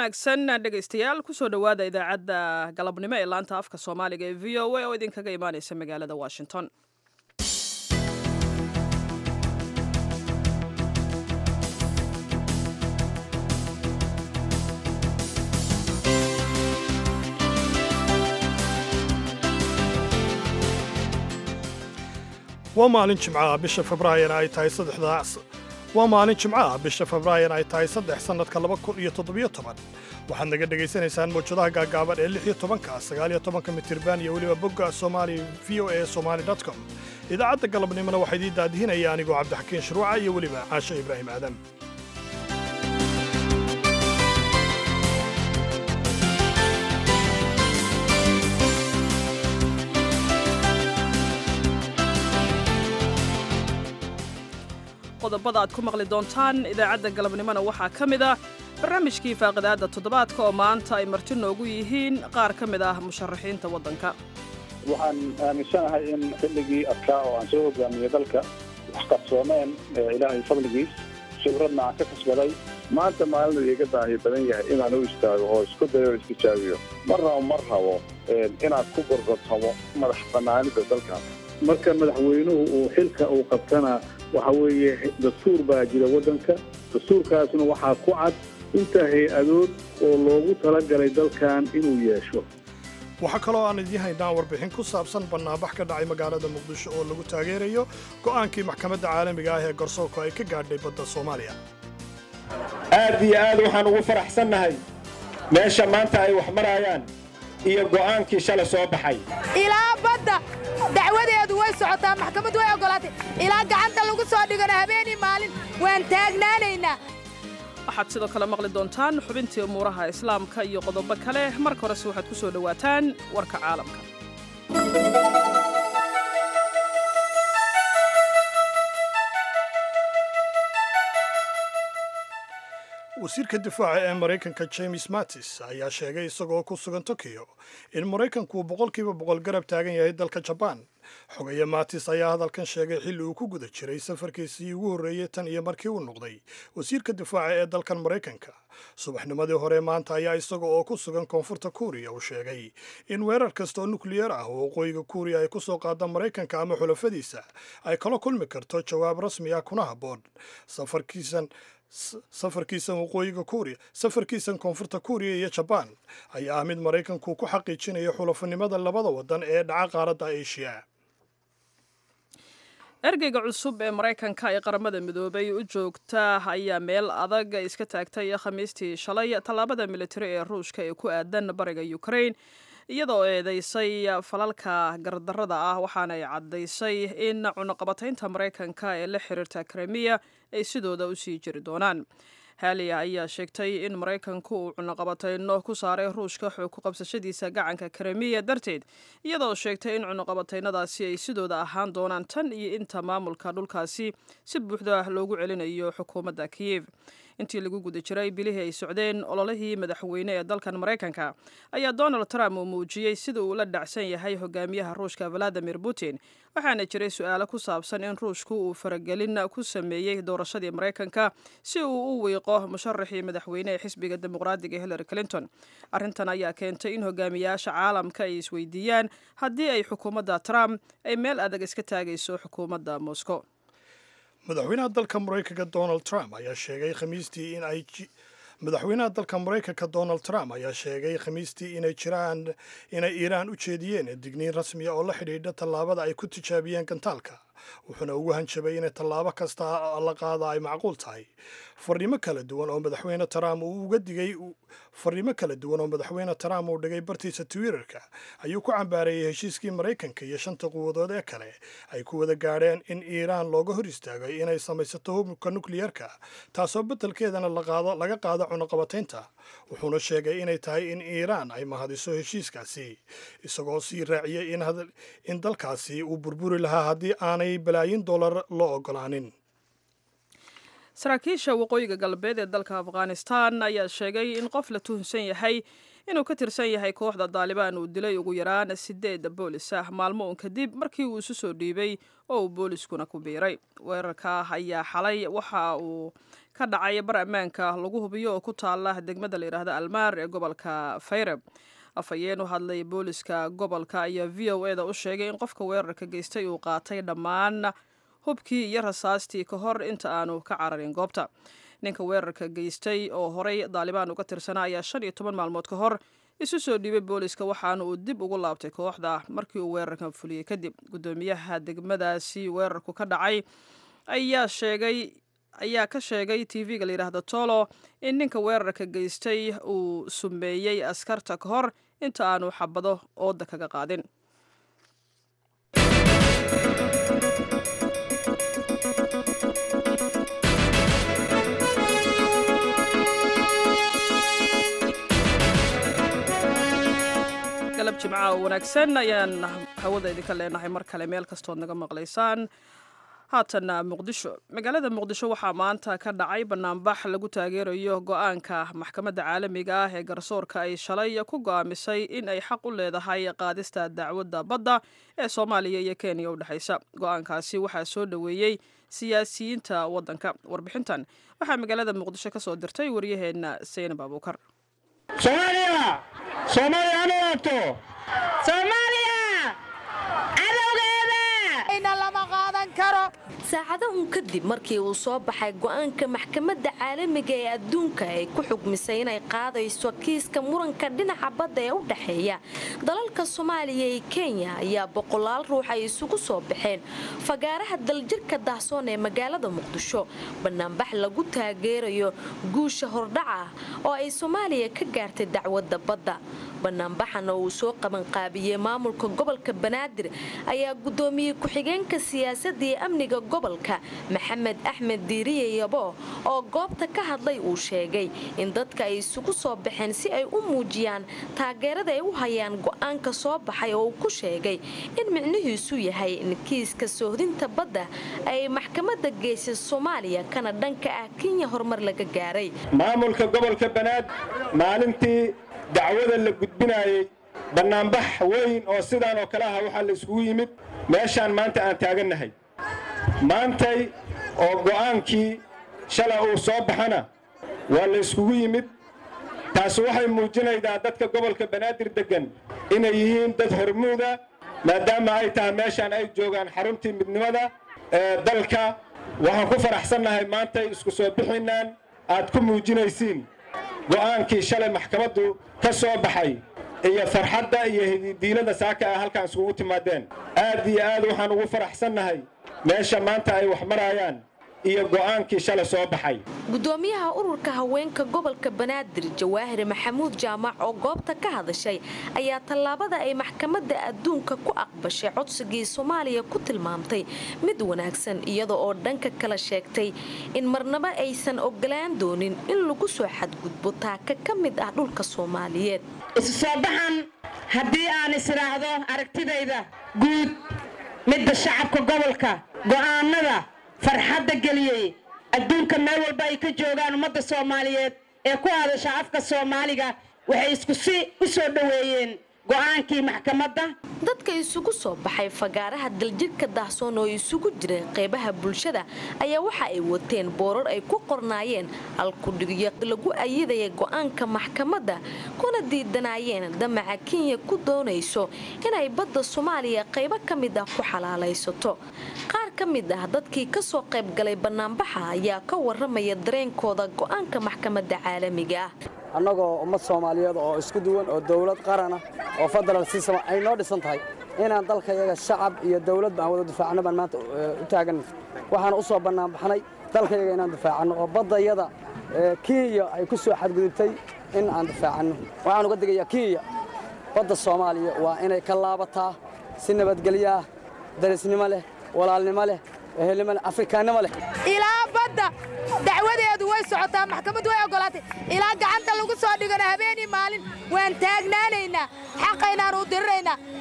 wanaagsan dhegaystayaal kusoo dhowaada idaacadda galabnimo ee laanta afka soomaaliga ee v o a oo idinkaga imaaneysa magaalada washington waa maalin jimcaha bisha febraayona ay tahay saddexdaas waa maalin jimcaha bisha febraayona ay tahay saddex sannadka laba kun iyo toddobiyo toban waxaad naga dhegaysanaysaan mawjadaha gaagaaban ee lix iyo tobanka sagaal iyo tobanka mitirban iyo weliba bogga somali v o a somali com idaacadda galabnimona waxaa idiin daadihinaya anigoo cabdixakiin shuruuca iyo weliba caashe ibraahim aadan qodobada aad ku maqli doontaan idaacadda galabnimona waxaa ka mid ah barnaamijkii faaqidaadda toddobaadka oo maanta ay marti noogu yihiin qaar ka mid ah musharaxiinta waddanka waxaan aaminsanahay in xilligii adkaa oo aan soo hogaamiyey dalka wax qarsoomeen ilaahay fadligiis khibradna aan ka kasbaday maanta maalin iga baahi badan yahay inaan u istaago oo isku dayo o istijaabiyo marnaba mar rabo inaad ku gorgortamo madax bannaanida dalkaas marka madaxweynuhu uu xilka uu qabtana waxa weeye dastuur baa jira waddanka dastuurkaasna waxaa ku cad inta hay-adood oo loogu talagalay dalkan inuu yeesho waxaa kaloo aan idiin haynaa warbixin ku saabsan bannaanbax ka dhacay magaalada muqdisho oo lagu taageerayo go'aankii maxkamadda caalamiga ah ee garsoorku ay ka gaadhay badda soomaaliya aad iyo aad waxaan ugu faraxsannahay meesha maanta ay wax marayaan iyo go'aankii shalay soo baxay ilaa badda dacwadeedu way socotaa maxkamad way oggolaatay ilaa gacanta lagu soo dhigana habeenii maalin waan taagnaanaynaa waxaad sidoo kale maqli doontaan xubintii umuuraha islaamka iyo qodobo kale marka horese waxaad ku soo dhowaataan warka caalamka wasiirka difaaca ee maraykanka james mattis ayaa sheegay isagoo ku sugan tokiyo in maraykanku uu boqolkiiba boqol garab taagan yahay dalka jabaan xogaya mattis ayaa hadalkan sheegay xilli uu ku guda jiray safarkiisii ugu horreeyey tan iyo markii uu noqday wasiirka difaaca ee dalkan maraykanka subaxnimadii hore maanta ayaa isaga oo ku sugan koonfurta kuuriya uu sheegay in weerar kasta oo nukliyar ah oo waqooyiga kuuriya ay ku soo qaada maraykanka ama xulafadiisa ay kala kulmi karto jawaab rasmi ah kuna habboon safarkiisan safarkiisan waqooyiga kuuriya safarkiisan koonfurta kuuriya iyo jabaan ayaa ah mid maraykanku ku xaqiijinayo xulafanimada labada waddan ee dhaca qaaradda asia ergeyga cusub ee maraykanka ee qaramada midoobay u joogta ayaa meel adag iska taagtay khamiistii shalay tallaabada militari ee ruushka ee ku aadan bariga ukraine iyadoo eedeysay falalka gardarrada ah waxaana ay caddaysay in cunaqabataynta maraykanka ee la xiriirta kremiya ay sidooda u sii jiri doonaan haaliya ayaa sheegtay in maraykanku uu cunaqabatayno ku saaray ruushka xoog ku qabsashadiisa gacanka kremiya darteed iyadoo sheegtay in cunaqabataynadaasi ay sidooda ahaan doonaan tan iyo inta maamulka dhulkaasi si buuxda loogu celinayo xukuumadda kiyev intii lagu guda jiray bilihii ay socdeen ololihii madaxweyne ee dalkan maraykanka ayaa donald trump uu muujiyey sida uu la dhacsan yahay hogaamiyaha ruushka valadimir putin waxaana jiray su-aalo ku saabsan in ruushku uu faragelin ku sameeyey doorashadii maraykanka si uu u wiiqo musharaxii madaxweyne ee xisbiga dimuqraadiga hillary clinton arrintan ayaa keentay in hogaamiyaasha caalamka ay isweydiiyaan haddii ay xukuumadda trump ay meel adag iska taagayso xukuumadda moscow madaxweynaha dalka maraykanka donald trump ayaa sheegay khamiistii in ay madaxweynaha dalka maraykanka donald trump ayaa sheegay khamiistii inay jiraan inay iiraan u jeediyeen digniin rasmiya oo la xidhiidha tallaabada ay ku tijaabiyeen gantaalka wuxuuna ugu hanjabay inay tallaabo kasta la qaada ay macquul tahay fariimo kala duwan oo madaxweyne trump uu uga digay fariimo kala duwan oo madaxweyne trump uu dhigay bartiisa twitterka ayuu ku cambaareeyey heshiiskii maraykanka iyo shanta quwadood ee kale ay ku wada gaadheen in iiraan looga hor istaagay inay samaysato hubka nukliyarka taasoo beddelkeedana laga qaado cunaqabataynta wuxuuna sheegay inay tahay in iiraan ay mahadiso heshiiskaasi isagoo sii raaciyey in dalkaasi uu burburi lahaa haddii aanay balaayin dollar loo ogolaanin saraakiisha waqooyiga galbeed ee dalka afghanistan ayaa sheegay in qof la tuhunsan yahay inuu ka tirsan yahay kooxda daalibaan uu dilay ugu yaraan sideed boolis ah maalmo uun kadib markii uu isu soo dhiibay oo uu booliskuna ku biiray weerarka ayaa xalay waxa uu ka dhacay bar ammaanka lagu hubiyo oo ku taala degmada la yidhaahda almaar ee gobolka fayreb afhayeen u hadlay booliska gobolka ayaa v o e da u sheegay in qofka weerarka geystay uu qaatay dhammaan hubkii iyo rasaastii ka hor inta aanu ka cararin goobta ninka weerarka geystay oo horey daalibaan uga tirsanaa ayaa shan iyo toban maalmood ka hor isu soo dhiibay booliska waxaana uu dib ugu laabtay kooxda markii uu weerarkan fuliyey kadib guddoomiyaha degmadaasi weerarku ka dhacay ayaa sheegay ayaa ka sheegay tv-ga la yidhaahda tolo in ninka weerarka geystay uu sumeeyey askarta ka hor inta aanu xabado ooda kaga qaadin galab jimca oo wanaagsan ayaan hawada idinka leenahay mar kale meel kastood naga maqlaysaan haatanna muqdisho magaalada muqdisho waxaa maanta ka dhacay banaanbax lagu taageerayo go-aanka maxkamadda caalamiga ah ee garsoorka ay shalay ku go'aamisay in ay xaq u leedahay qaadista dacwadda badda ee soomaaliya iyo kenya u dhexaysa go-aankaasi waxaa soo dhoweeyey siyaasiyiinta waddanka warbixintan waxaa magaalada muqdisho ka soo dirtay waryaheenna seynab abuukar saacado un kadib markii uu soo baxay go'aanka maxkamadda caalamiga ee adduunka ay ku xugmisay inay qaadayso kiiska muranka dhinaca badda ee u dhexeeya dalalka soomaaliya iyo kenya ayaa boqolaal ruux ay isugu soo baxeen fagaaraha daljirka daahsoon ee magaalada muqdisho banaanbax lagu taageerayo guusha hordhaca ah oo ay soomaaliya ka gaartay dacwadda badda banaanbaxana uu soo qabanqaabiyey maamulka gobolka banaadir ayaa gudoomiyey ku-xigeenka siyaasadda iyo amniga gobolka maxamed axmed diiriye yabo oo goobta ka hadlay uu sheegay in dadka ay isugu soo baxeen si ay u muujiyaan taageerada ay u hayaan go'aanka soo baxay oo uu ku sheegay in micnihiisu yahay in kiiska soohdinta badda ay maxkamadda geysay soomaaliya kana dhanka ah kenya horumar laga gaaray maamulka gobolka banaadir maalintii dacwada la gudbinaayey bannaanbax weyn oo sidaan oo kale aha waxaa la iskugu yimid meeshaan maanta aan taagannahay maantay oo go'aankii shala uu soo baxana waa la iskugu yimid taasi waxay muujinaydaa dadka gobolka banaadir deggan inay yihiin dad hormuuda maadaama ay tahay meeshaan ay joogaan xaruntii midnimada ee dalka waxaan ku faraxsannahay maantay isku soo bixinnaan aad ku muujinaysiin go'aankii shalay maxkamaddu ka soo baxay iyo farxadda iyo hididiilada saaka ah halkaan iskugu timaadeen aad iyo aad waxaan ugu faraxsannahay meesha maanta ay wax maraayaan iyo go'aankii shalay soo baxay gudoomiyaha ururka haweenka gobolka banaadir jawaahir maxamuud jaamac oo goobta ka hadashay ayaa tallaabada ay maxkamadda adduunka ku aqbashay codsigii soomaaliya ku tilmaamtay mid wanaagsan iyada oo dhanka kala sheegtay in marnaba aysan ogolaan doonin in lagu soo xadgudbo taaka ka mid ah dhulka soomaaliyeed isu soo baxan haddii aan israacdo aragtidayda guud midda shacabka gobolka go'aanada farxadda geliyey adduunka meel walba ay ka joogaan ummadda soomaaliyeed ee ku hadasha afka soomaaliga waxay isku si u soo dhoweeyeen go'aankii maxkamadda dadka isugu soo baxay fagaaraha daljirka daahsoon oo isugu jireen qeybaha bulshada ayaa waxa ay wateen boorar ay ku qornaayeen halkudhigyo lagu ayidaya go'aanka maxkamadda kuna diidanaayeen damaca kenya ku doonayso inay badda soomaaliya qaybo ka mid ah ku xalaalaysato qaar ka mid ah dadkii ka soo qaybgalay bannaanbaxa ayaa ka waramaya dareenkooda go'aanka maxkamadda caalamiga ah annagoo ummad soomaaliyeed oo isku duwan oo dawlad qaran ah oo federal system ay noo dhisan tahay inaan dalkayaga shacab iyo dawladba aan wada difaacno baan maanta u taaganna waxaan u soo bannaanbaxnay dalkayaga inaan difaacanno oo baddayada kenya ay ku soo xadgudubtay in aan difaacanno waxaan uga digayaa kenya badda soomaaliya waa inay ka laabataa si nabadgelyaah darisnimo leh walaalnimo leh ehelnimo leh afrikaannimo leh ilaa badda dacwadeedu way socotaa maxkamad way oggolaatay ilaa gacanta lagu soo dhigana habeenii maalin waan taagnaanaynaa xaqaynaan u diriraynaa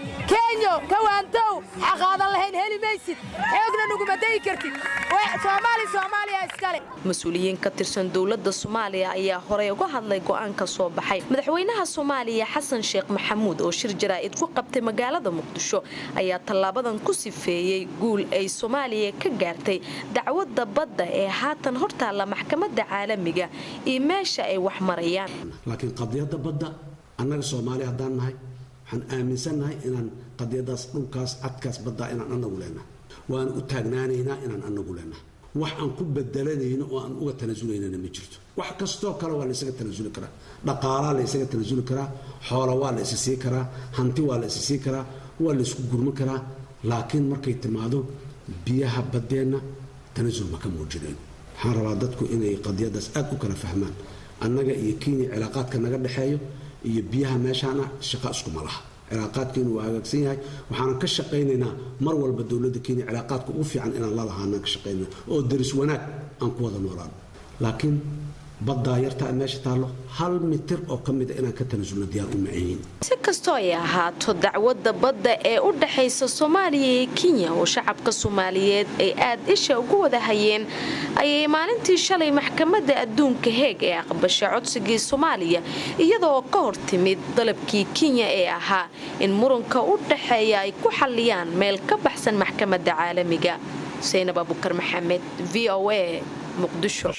kenyo kawaantow xaqaadan lahayn heli maysid xoogna nuguma dayi kartid soomaali soomaaliya iskale mas-uuliyiin ka tirsan dowladda soomaaliya ayaa horey uga hadlay go'aanka soo baxay madaxweynaha soomaaliya xasan sheekh maxamuud oo shir jaraa'id ku qabtay magaalada muqdisho ayaa tallaabadan ku sifeeyey guul ay soomaaliya ka gaartay dacwadda badda ee haatan hortaalla maxkamadda caalamiga iyo meesha ay wax marayaan laakiin qadiyadda badda annaga soomaali haddaan nahay waxaan aaminsannahay inaan qadiyadaas dhulkaas cadkaas baddaa inaan annagu leenahay waan u taagnaanaynaa inaan annagu leenahay wax aan ku bedelanayno oo aan uga tanasulaynana ma jirto wax kastoo kale waa laysaga tanasuli karaa dhaqaalaa laysaga tanasuli karaa xoola waa la isi sii karaa hanti waa la isi sii karaa waa laysku gurman karaa laakiin markay timaado biyaha baddeenna tanasul ma ka muujinayno waxaan rabaa dadku inay qadiyadaas aad u kala fahmaan annaga iyo kenya cilaaqaadka naga dhexeeyo iyo biyaha meeshaana shaqa iskuma laha cilaaqaadkeenu waa hagaagsan yahay waxaanan ka shaqaynaynaa mar walba dowladda kenya cilaaqaadka ugu fiican inaan la lahaanaan ka shaqaynana oo daris wanaag aan ku wada noolaan laakiin baddaa yartaa meesha taallo hal mitir oo ka mida inaan ka tanasulno diyaar u macayiin si kastoo ay ahaato dacwadda badda ee u dhaxaysa soomaaliya iyo kenya oo shacabka soomaaliyeed ay aad isha ugu wada hayeen ayay maalintii shalay maxkamadda adduunka heeg ee aqbashay codsigii soomaaliya iyadoo ka hor timid dalabkii kenya ee ahaa in muranka u dhaxeeya ay ku xalliyaan meel ka baxsan maxkamadda caalamiga xuseynab abukar maxamed v o a muqdisho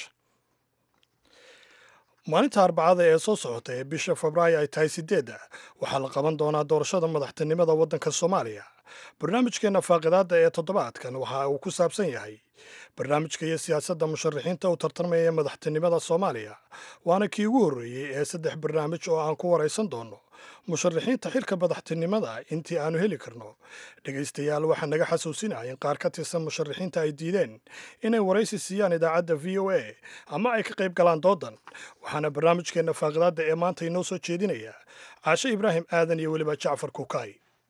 maalinta arbacada ee soo socota ee bisha febraayo ay tahay sideedda waxaa la qaban doonaa doorashada madaxtinimada waddanka soomaaliya barnaamijkeenna faaqidaadda ee toddobaadkan waxa uu ku saabsan yahay barnaamijka iyo siyaasadda musharaxiinta u tartamaya madaxtinimada soomaaliya waana kii ugu horreeyey ee saddex barnaamij oo aan ku waraysan doonno musharaxiinta xilka madaxtinimada intii aanu heli karno dhegaystayaal waxaa naga xasuusinaya in qaar ka tirsan musharaxiinta ay diideen inay waraysi siiyaan idaacadda v o a ama ay ka qayb galaan doodan waxaana barnaamijkeenna faaqidaadda ee maanta inoo soo jeedinaya caashe ibraahim aadan iyo weliba jacfar kukaay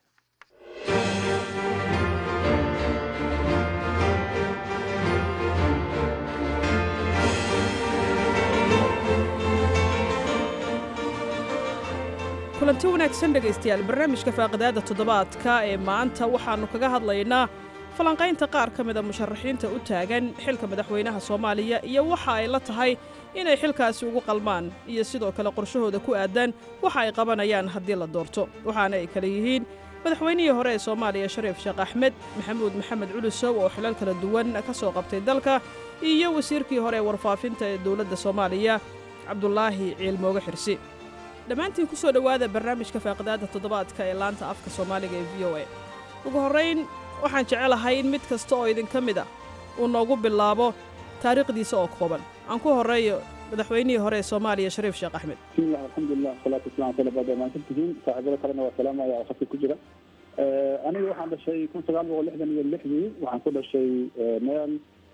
kulanti wanaagsan dhegaystayaal barnaamijka faaqidaadda toddobaadka ee maanta waxaannu kaga hadlaynaa falanqaynta qaar ka mida musharaxiinta u taagan xilka madaxweynaha soomaaliya iyo waxa ay la tahay inay xilkaasi ugu qalmaan iyo sidoo kale qorshahooda ku aadan waxa ay qabanayaan haddii la doorto waxaana ay kale yihiin madaxweynihii hore ee soomaaliya shariif sheekh axmed maxamuud maxamed culusow oo xilal kala duwan ka soo qabtay dalka iyo wasiirkii hore ee warfaafinta ee dowladda soomaaliya cabdulaahi ciilmooge xirsi dhammaantiin ku soo dhowaada barnaamijka faaqidaadda toddobaadka ee laanta afka soomaaliga ee v o a ugu horrayn waxaan jecelahay in mid kasta oo idinka mid a uu noogu bilaabo taariikhdiisa oo kooban aan ku horreeyo madaxweynihii hore ee soomaaliya shariif sheekh axmed bismillah alxamdulilah wasalaatu wasalam ala baad maansantihiin saaxiibada kalena waa salaamaya oo khadka ku jira aniga waxaan dhashay kun sagaal boqol lixdan iyo lixdii waxaan ku dhashay meel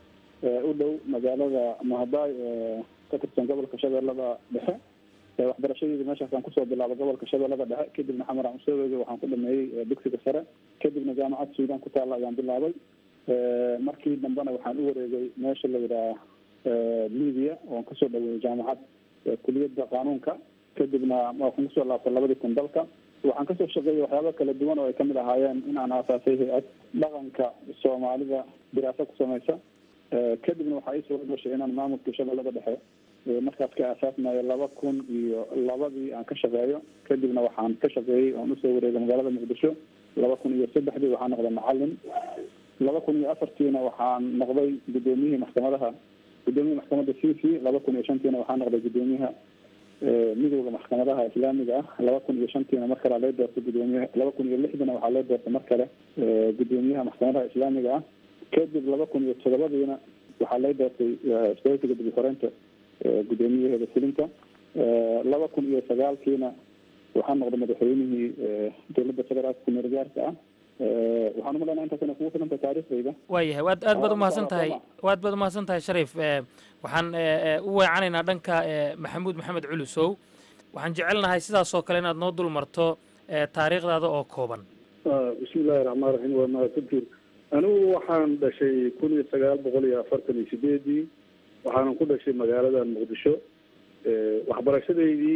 u dhow magaalada mahadaay ee ka tirsan gobolka shabeellada dhexe waxbarashadeeda meeshaasaan kusoo bilaabay gobolka shabeellada dhexe kadibna xamar aan usoo weegay waxaan ku dhameeyey dugsiga sare kadibna jaamacad suudaan ku taalla ayaan bilaabay markii dambena waxaan u wareegay meesha la yidhaha libia oon kasoo dhaweeyey jaamacad kuliyadda qaanuunka kadibna waxaan kusoo laabtay labadii kun dalka waxaan kasoo shaqeeyey waxyaaba kala duwan oo ay kamid ahaayeen in aan aasaasay hay-ad dhaqanka soomaalida diraasa ku samaysa kadibna waxaa ii suura gashay inaan maamulka shabeellada dhexe markaas ka aasaasmayo laba kun iyo labadii aan ka shaqeeyo kadibna waxaan ka shaqeeyey oon usoo wareegay magaalada muqdisho laba kun iyo saddexdii waxaan noqday macalin laba kun iyo afartiina waxaan noqday guddoomiyihii maxkamadaha guddoomiyaha maxkamadda c c laba kun iyo shantiina waxaan noqday guddoomiyaha midowda maxkamadaha islaamiga ah laba kun iyo shantiina mar kale loo doortay guddoomiyaha laba kun iyo lixdiina waxaa loo doortay mar kale guddoomiyaha maxkamadaha islaamiga ah kadib laba kun iyo todobadiina waxaa loo doortay isbaheysiga dib uxoreynta guddoomiyaheeda fulinta laba kun iyo sagaalkiina waxaa noqday madaxweynihii dowladda federaalka kumeel gaarka ah waxaan umalaynaa intaas inay kugu filanta taariikhdayda waayahay waad aad baad umahadsan tahay waad baad umahadsan tahay shariif waxaan u weecanaynaa dhanka maxamuud maxamed culusow waxaan jecelnahay sidaasoo kale inaad noo dul marto taariikhdaada oo kooban bismi illaahi raxmaan raxiim waa mahadsantiin anigu waxaan dhashay kun iyo sagaal boqol iyo afartan iyo sideedii waxaanan ku dhashay magaalada muqdisho waxbarashadeydii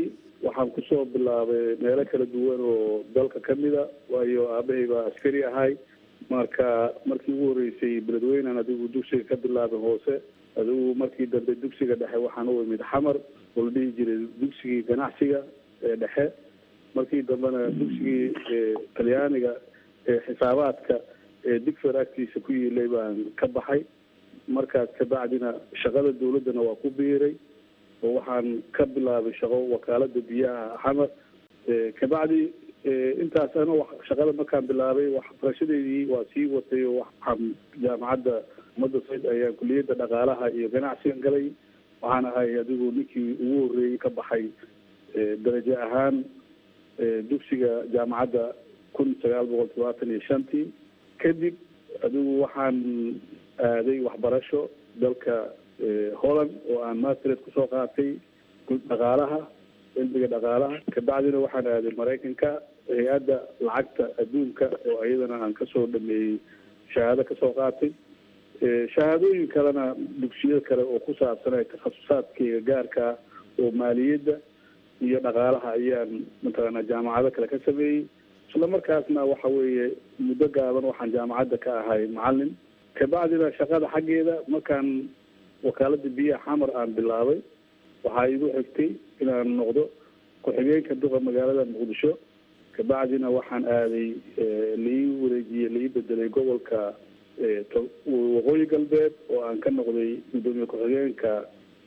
waxaan kusoo bilaabay meelo kala duwan oo dalka ka mida waayo aabahay baa askari ahay marka markii ugu horreysay beledweynan adigu dugsiga ka bilaabay hoose adigu markii dambe dugsiga dhexe waxaan u imid xamar oo la dhihi jiray dugsigii ganacsiga ee dhexe markii dambena dugsigii talyaaniga ee xisaabaadka ee digfer agtiisa ku yiilay baan ka baxay markaas kabacdina shaqada dawladdana waa ku biiray oo waxaan ka bilaabay shaqo wakaalada biyaha xamar kabacdi intaas ana shaqada markaan bilaabay waxbarashadeydii waa sii watay oo waxaan jaamacadda ummadda sayd ayaan kuliyadda dhaqaalaha iyo ganacsigan galay waxaan ahay adigu ninkii ugu horreeyey ka baxay darajo ahaan dugsiga jaamacadda kun sagaal boqol todobaatan iyo shantii kadib adigu waxaan aaday waxbarasho dalka holland oo aan mastered kusoo qaatay dhaqaalaha cilmiga dhaqaalaha kabacdina waxaan aaday maraykanka hay-adda lacagta adduunka oo iyadana aan kasoo dhameeyey shahaado kasoo qaatay shahaadooyin kalena dugsiyo kale oo ku saabsan ee takhasusaadkayga gaarka oo maaliyadda iyo dhaqaalaha ayaan mataqaanaa jaamacado kale ka sameeyey isla markaasna waxa weeye muddo gaaban waxaan jaamacadda ka ahay macalin kabacdina shaqada xaggeeda markaan wakaalada biyaha xamar aan bilaabay waxaa igu xigtay inaan noqdo ku-xigeenka duqa magaalada muqdisho kabacdina waxaan aaday lai wareejiyey lai bedelay gobolka waqooyi galbeed oo aan ka noqday gudoomiye ku-xigeenka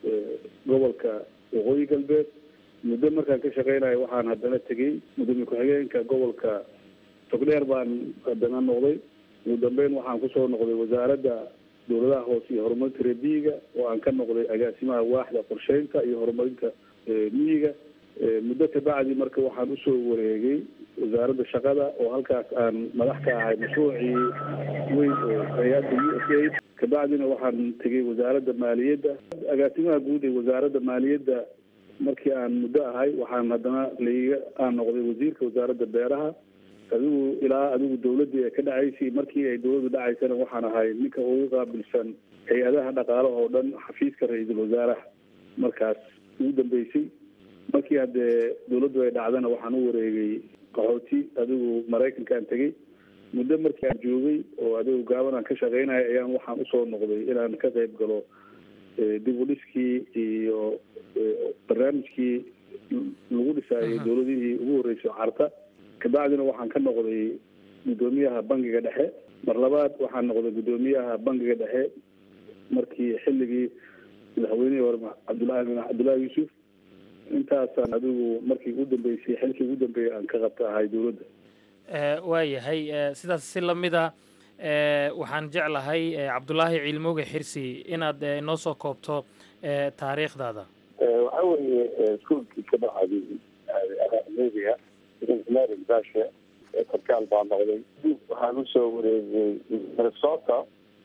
gobolka waqooyi galbeed muddo markaan ka shaqeynayo waxaan haddana tegey gudoomiye ku-xigeenka gobolka togdheer baan haddana noqday ugu dambeyn waxaan kusoo noqday wasaaradda dowladaha hoose iyo horumarinta reebiyiga oo aan ka noqday agaasimaha waaxda qorsheynta iyo horumarinta miyiga muddo kabacdi marka waxaan usoo wareegay wasaaradda shaqada oo halkaas aan madax ka ahay mashruucii weyn oo hay-adda u s a kabacdina waxaan tegay wasaaradda maaliyadda agaasimaha guud ee wasaaradda maaliyadda markii aan muddo ahay waxaan haddana laiga aan noqday wasiirka wasaaradda beeraha adigu ilaa adigu dawladdii ay ka dhacaysay markii ay dawladdu dhacaysana waxaan ahay ninka ugu qaabilsan hay-adaha dhaqaalaha oo dhan xafiiska ra-iisul wasaaraha markaas ugu dambeysay markii haddee dawladdu ay dhacdana waxaan u wareegay qaxooti adigu maraykanka aan tegey muddo markii aan joogay oo adigu gaaban aan ka shaqeynaya ayaan waxaan usoo noqday inaan ka qayb galo dib u dhiskii iyo barnaamijkii lagu dhisaayay dawladihii ugu horreysay carta kabacdina waxaan ka noqday guddoomiyaha bangiga dhexe mar labaad waxaan noqday guddoomiyaha bangiga dhexe markii xilligii madaxweynihii hore cabdullahi cabdullahi yuusuf intaasaan adigu markii ugu dambeysay xilkii ugu dambeeyay aan ka qabta ahay dowladda waayahay sidaas si lamida waxaan jeclahay cabdulaahi ciilmooge xirsi inaad inoo soo koobto taariikhdaada waxa weeye iskuolkii ka baxaday media engineering bashe sarkaal baa noqday waxaan usoo wareegay minnesota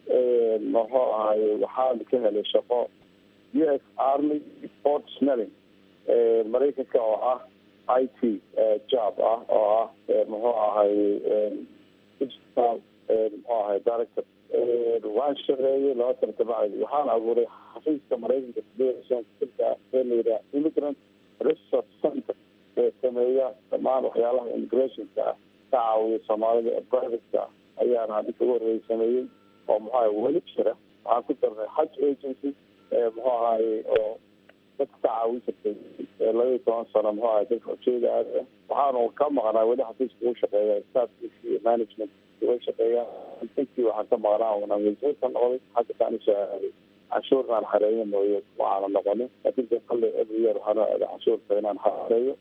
muxuu ahay waxaan ka helay shaqo u s army port smelling maraykanka oo ah i t job ah oo ah muxuu ahay digital muxuu ahay director waan shaqeeyay laba sana kabacdi waxaan abuuray xafiiska maraykanka sideesanka ee la yidhaha immigrant research center ee sameeya dhammaan waxyaalaha immigrationka ah ka caawiya soomaalida ee privateka ayaana hadinka ugu horreeyay sameeyey oo muxuu ahay weli jira waxaan ku darnay haj agency muxuu ahay oo dadka ka caawin jirtay laba iyo toban sano muxuu ahay dadka ujeeda aad ah waxaanu ka maqnaa weli xafiiska ugu shaqeeya staffkiisa iyo management uga shaqeeya intii waxaan ka maqnaa una wasiir ka noqday xagga kaan usoo aaday canshuurna aan xareeyo mooye waxaana noqonin laakiin de kale every year waxaana aaday canshuurta inaan xareeyo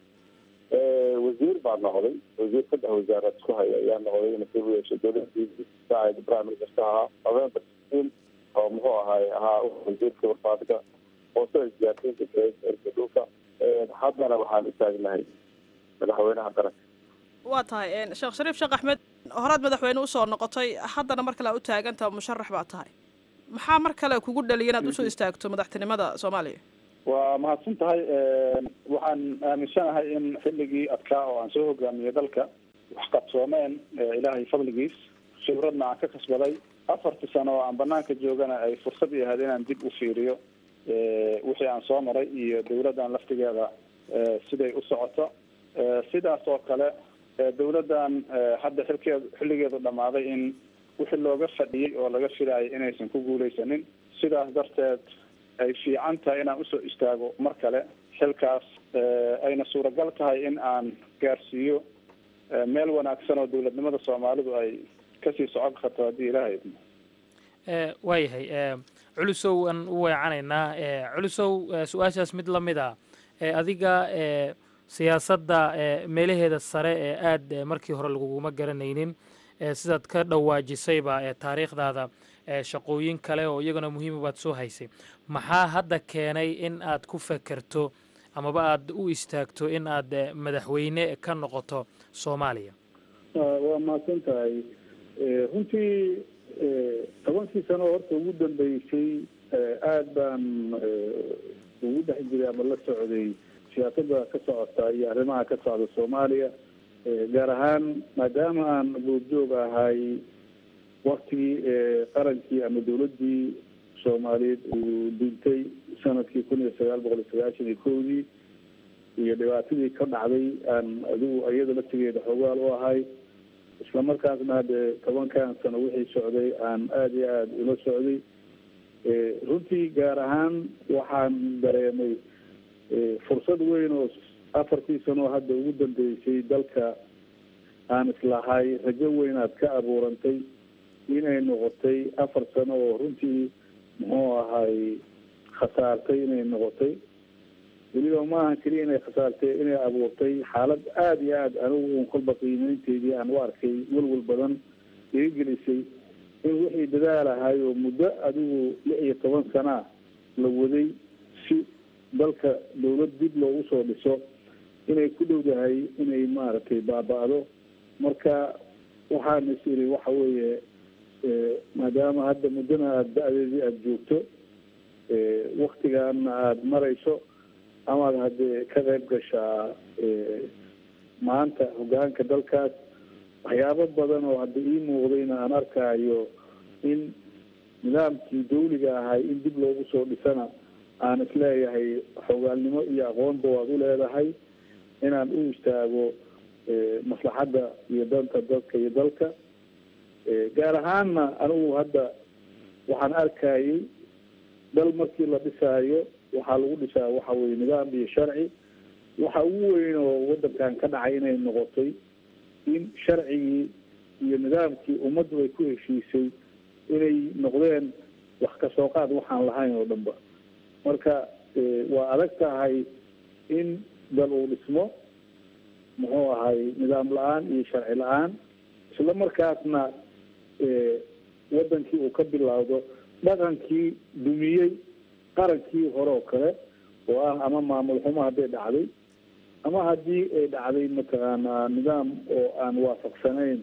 wasiir baa noqday wasiir saddex wasaaraad isku haya ayaa noqday ina soo yeeshay dowladii saacid prime minister ahaa november sixteen oo muxuu ahay ahaa wasiirka warfaadka hoose isgaarsiinta erka dhulka haddana waxaan u taagnahay madaxweynaha qaranka waa tahay sheekh shariif sheekh axmed horaad madaxweyne usoo noqotay haddana mar kale a u taagantaha musharax baa tahay maxaa mar kale kugu dhaliya inaad usoo istaagto madaxtinimada soomaaliya waa mahadsan tahay waxaan aaminsanahay in xilligii adkaa oo aan soo hogaamiyey dalka wax qabsoomeen ilaahay fadligiis khibradna aan ka kasbaday afartii sano oo aan banaanka joogana ay fursad i ahayd inaan dib u fiiriyo wixii aan soo maray iyo dawladdan laftigeeda siday u socoto sidaas oo kale dawladdan hadda xilkeed xilligeedu dhammaaday in wixii looga fadhiyey oo laga filaayay inaysan ku guuleysanin sidaas darteed ay fiican tahay inaan usoo istaago mar kale xilkaas ayna suuragal tahay in aan gaarsiiyo meel wanaagsan oo dawladnimada soomaalidu ay kasii socon karto haddii ilaahay idmo waayahay culusow aan u weecanaynaa culusow su-aashaas mid la mid a adiga siyaasadda meelaheeda sare ee aad markii hore laguguma garanaynin sidaad ka dhawaajisayba taariikhdaada shaqooyin kale oo iyaguna muhiima baad soo haysay maxaa hadda keenay in aad ku fekerto amaba aad u istaagto in aad madaxweyne ka noqoto soomaaliya waa mahadsan tahay runtii tobankii sano horta ugu dambeysay aada baan ugu dhex jiray ama la socday siyaasadda ka socota iyo arrimaha ka socda soomaaliya gaar ahaan maadaama aan goobjoog ahay waktigii qarankii ama dawladdii soomaaliyeed uu dhintay sanadkii kun iyo sagaal boqol iyo sagaashan iyo kowdii iyo dhibaatadii ka dhacday aan adigu iyada laftigeeda xoogaal u ahay isla markaasna hadde tobankan sano wixii socday aan aada iyo aada ula socday runtii gaar ahaan waxaan dareemay fursad weyn oo afartii sano hadda ugu dambeysay dalka aan islahay rajo weyn aad ka abuurantay inay noqotay afar sano oo runtii muxuu ahay khasaartay inay noqotay weliba maahan keliya inay khasaartay inay abuurtay xaalad aada iyo aada anigu kolba qiimeynteydii aan u arkay welwel badan iga gelisay in wixii dadaalahay oo muddo adigu lix iyo toban sanaa la waday si dalka dawlad dib loogu soo dhiso inay ku dhowdahay inay maaragtay baaba-do marka waxaan is iri waxa weeye maadaama hadda muddana aada da-deedii aada joogto waktigaana aada marayso amaad haddee ka qayb gashaa maanta hogaanka dalkaas waxyaabo badan oo hadda ii muuqdayna aan arkaayo in nidaamkii dawliga ahay in dib loogu soo dhisana aan isleeyahay xogaalnimo iyo aqoonba waad u leedahay inaan u istaago maslaxadda iyo danta dadka iyo dalka gaar ahaanna anigu hadda waxaan arkayay dal markii la dhisaayo waxaa lagu dhisaa waxa weye nidaam iyo sharci waxa ugu weyn oo wadankan ka dhacay inay noqotay in sharcigii iyo nidaamkii ummaddu ay ku heshiisay inay noqdeen wax kasoo qaad waxaan lahayn oo dhanba marka waa adag tahay in dal uu dhismo muxuu ahay nidaam la-aan iyo sharci la-aan isla markaasna wadankii uu ka bilowdo dhaqankii dumiyey qarankii hore oo kale oo ah ama maamul xumo hadday dhacday ama haddii ay dhacday mataqaanaa nidaam oo aan waafaqsanayn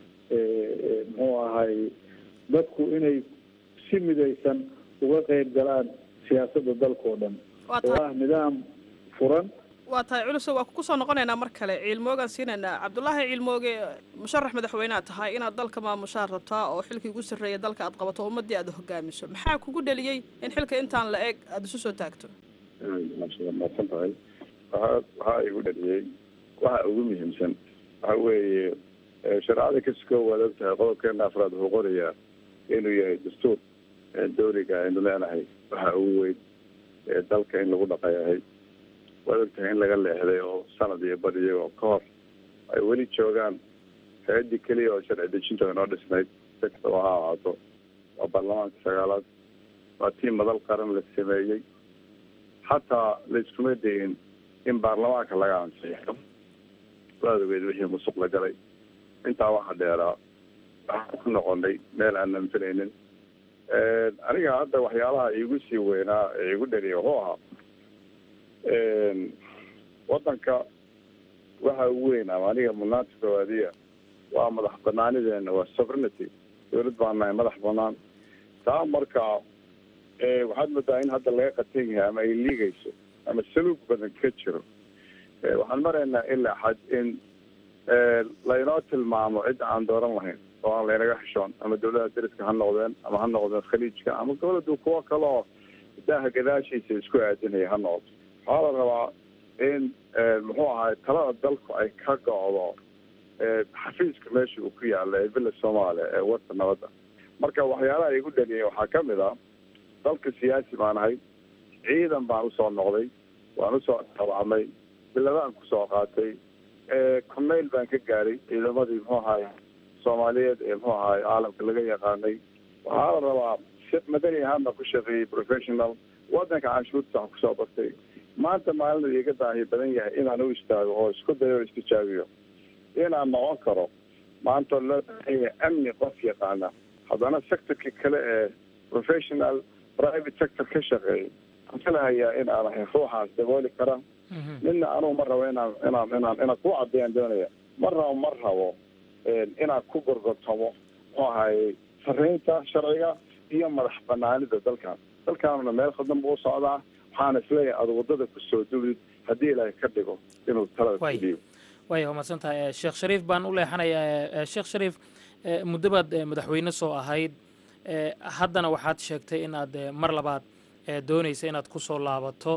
muxuu ahay dadku inay si midaysan uga qeyb galaan siyaasadda dalka oo dhan oo ah nidaam furan waa tahay culuso waa ku soo noqonaynaa mar kale ciilmoogaan siinaynaa cabdulaahi ciilmooge musharax madaxweynead tahay inaad dalka maamushaad rabtaa oo xilkii ugu sarreeya dalka aad qabato ummaddii aad hogaamiso maxaa kugu dheliyey in xilka intaan la eg aada isu soo taagto maadsan tahay waxa waxaa igu dheliyey waxa ugu muhiimsan waxa weeye shareecada kaskoo waad og tahay qodobkeena afraad wuxuu qorayaa inuu yahay dastuur dawliga aynu leenahay waxa ugu weyn dalka in lagu dhaqayahay waad ogtahay in laga leexday oo sanad iyo bad iyagoo ka hor ay weli joogaan hay-addii keliya oo sharci dejinta inoo dhisnayd si kastaba ha ahaato waa baarlamaanka sagaalaad waa tii madal qaran la sameeyey xataa laiskuma dayin in baarlamaanka laga ansiixo waad ogeed wixii musuq la galay intaa waxa dheeraa waxaan ku noqonay meel aanan filaynin aniga hadda waxyaalaha iigu sii weynaa ee igu dhaliya wuxuu ahaa wadanka waxa ugu weyn ama aniga mudnaanta koowaadiya waa madax banaanideena waa sovereignty dawlad baan nahay madax banaan taa marka waxaad moodaa in hadda laga qatan yahay ama ay liigayso ama saluug badan ka jiro waxaan maraynaa ilaa xad in laynoo tilmaamo cidda aan dooran lahayn oo aan laynaga xishoon ama dawladaha dariska ha noqdeen ama ha noqdeen khaliijka ama goboladu kuwo kale oo daaha gadaashiisa isku aadinaya ha noqoto waxaa la rabaa in muxuu ahay talada dalku ay ka go'do xafiiska meesha uu ku yaala ee villa soomaaliya ee wadda nabadda marka waxyaalaha igu dhaliyay waxaa ka mid ah dalka siyaasi baan ahay ciidan baan usoo noqday waan usoo tabacmay biladaan kusoo qaatay corneyl baan ka gaaray ciidamadii muxuu ahaay soomaaliyeed ee muxuu ahaay caalamka laga yaqaanay waxaa la rabaa si madani ahaan baan ku shaqeeyey professional wadanka canshuurta waxaan kusoo bartay maanta maalin iga daahi badan yahay inaan u istaago oo isku dayo o istijaabiyo inaan noqon karo maanta loo baahan yahay amni qof yaqaana haddana sectorka kale ee professional private sector ka shaqeeyay waxaan filahayaa in aan ahay ruuxaas dabooli kara midna anugu ma rabo inaan inaan inaan inaan ku caddeeyaan doonaya ma rabo ma rabo inaan ku gorgortamo muxuu ahaye sarreynta sharciga iyo madax banaanida dalkan dalkaanuna meel khadan buu u socdaa waxaana isleeyahay aada waddada kusoo duwid haddii ilaahay ka dhigo inuu talada kudiyo waaya waa mahadsantahay sheekh shariif baan u leexanayaa sheekh shariif muddo baad madaxweyne soo ahayd haddana waxaad sheegtay in aad mar labaad doonaysa inaad ku soo laabato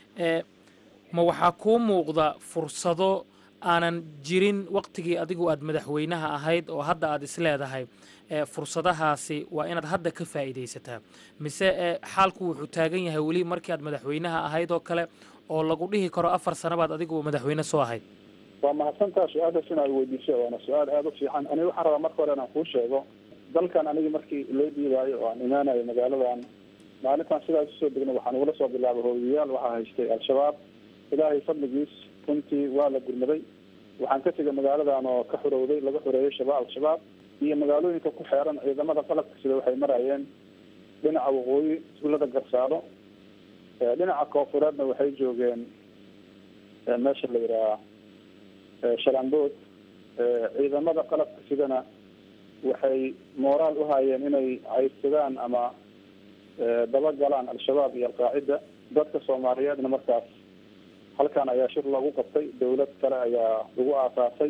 ma waxaa kuu muuqda fursado aanan jirin waqtigii adigu aad madaxweynaha ahayd oo hadda aad isleedahay fursadahaasi waa inaad hadda ka faa'iidaysataa mise xaalku wuxuu taagan yahay weli markii aad madaxweynaha ahayd oo kale oo lagu dhihi karo afar sano baad adigu madaxweyne soo ahayd waa mahadsantaa su-aashaas inaad weydiiso waana su-aal aada u fiican aniga waxaan rabaa marka hore inaan kuu sheego dalkan anigii markii loo dhiibaayo oo aan imaanayo magaaladan maalintaan sidaas usoo degna waxaan ugula soo bilaabay hooyayaal waxaa haystay al-shabaab ilaahay fadligiis runtii waa la gurmaday waxaan ka tegay magaaladan oo ka xurowday laga xoreeyay shabaab al-shabaab iyo magaalooyinka ku xeeran ciidamada qalabka sida waxay marayeen dhinaca waqooyi iskuullada garsaado dhinaca koofureedna waxay joogeen meesha la yidhaha shalambood ciidamada qalabka sidana waxay mooraal u hayeen inay cayrsadaan ama dabagalaan al-shabaab iyo alqaacida dadka soomaaliyeedna markaas halkan ayaa shir loogu qabtay dawlad kale ayaa lagu aasaasay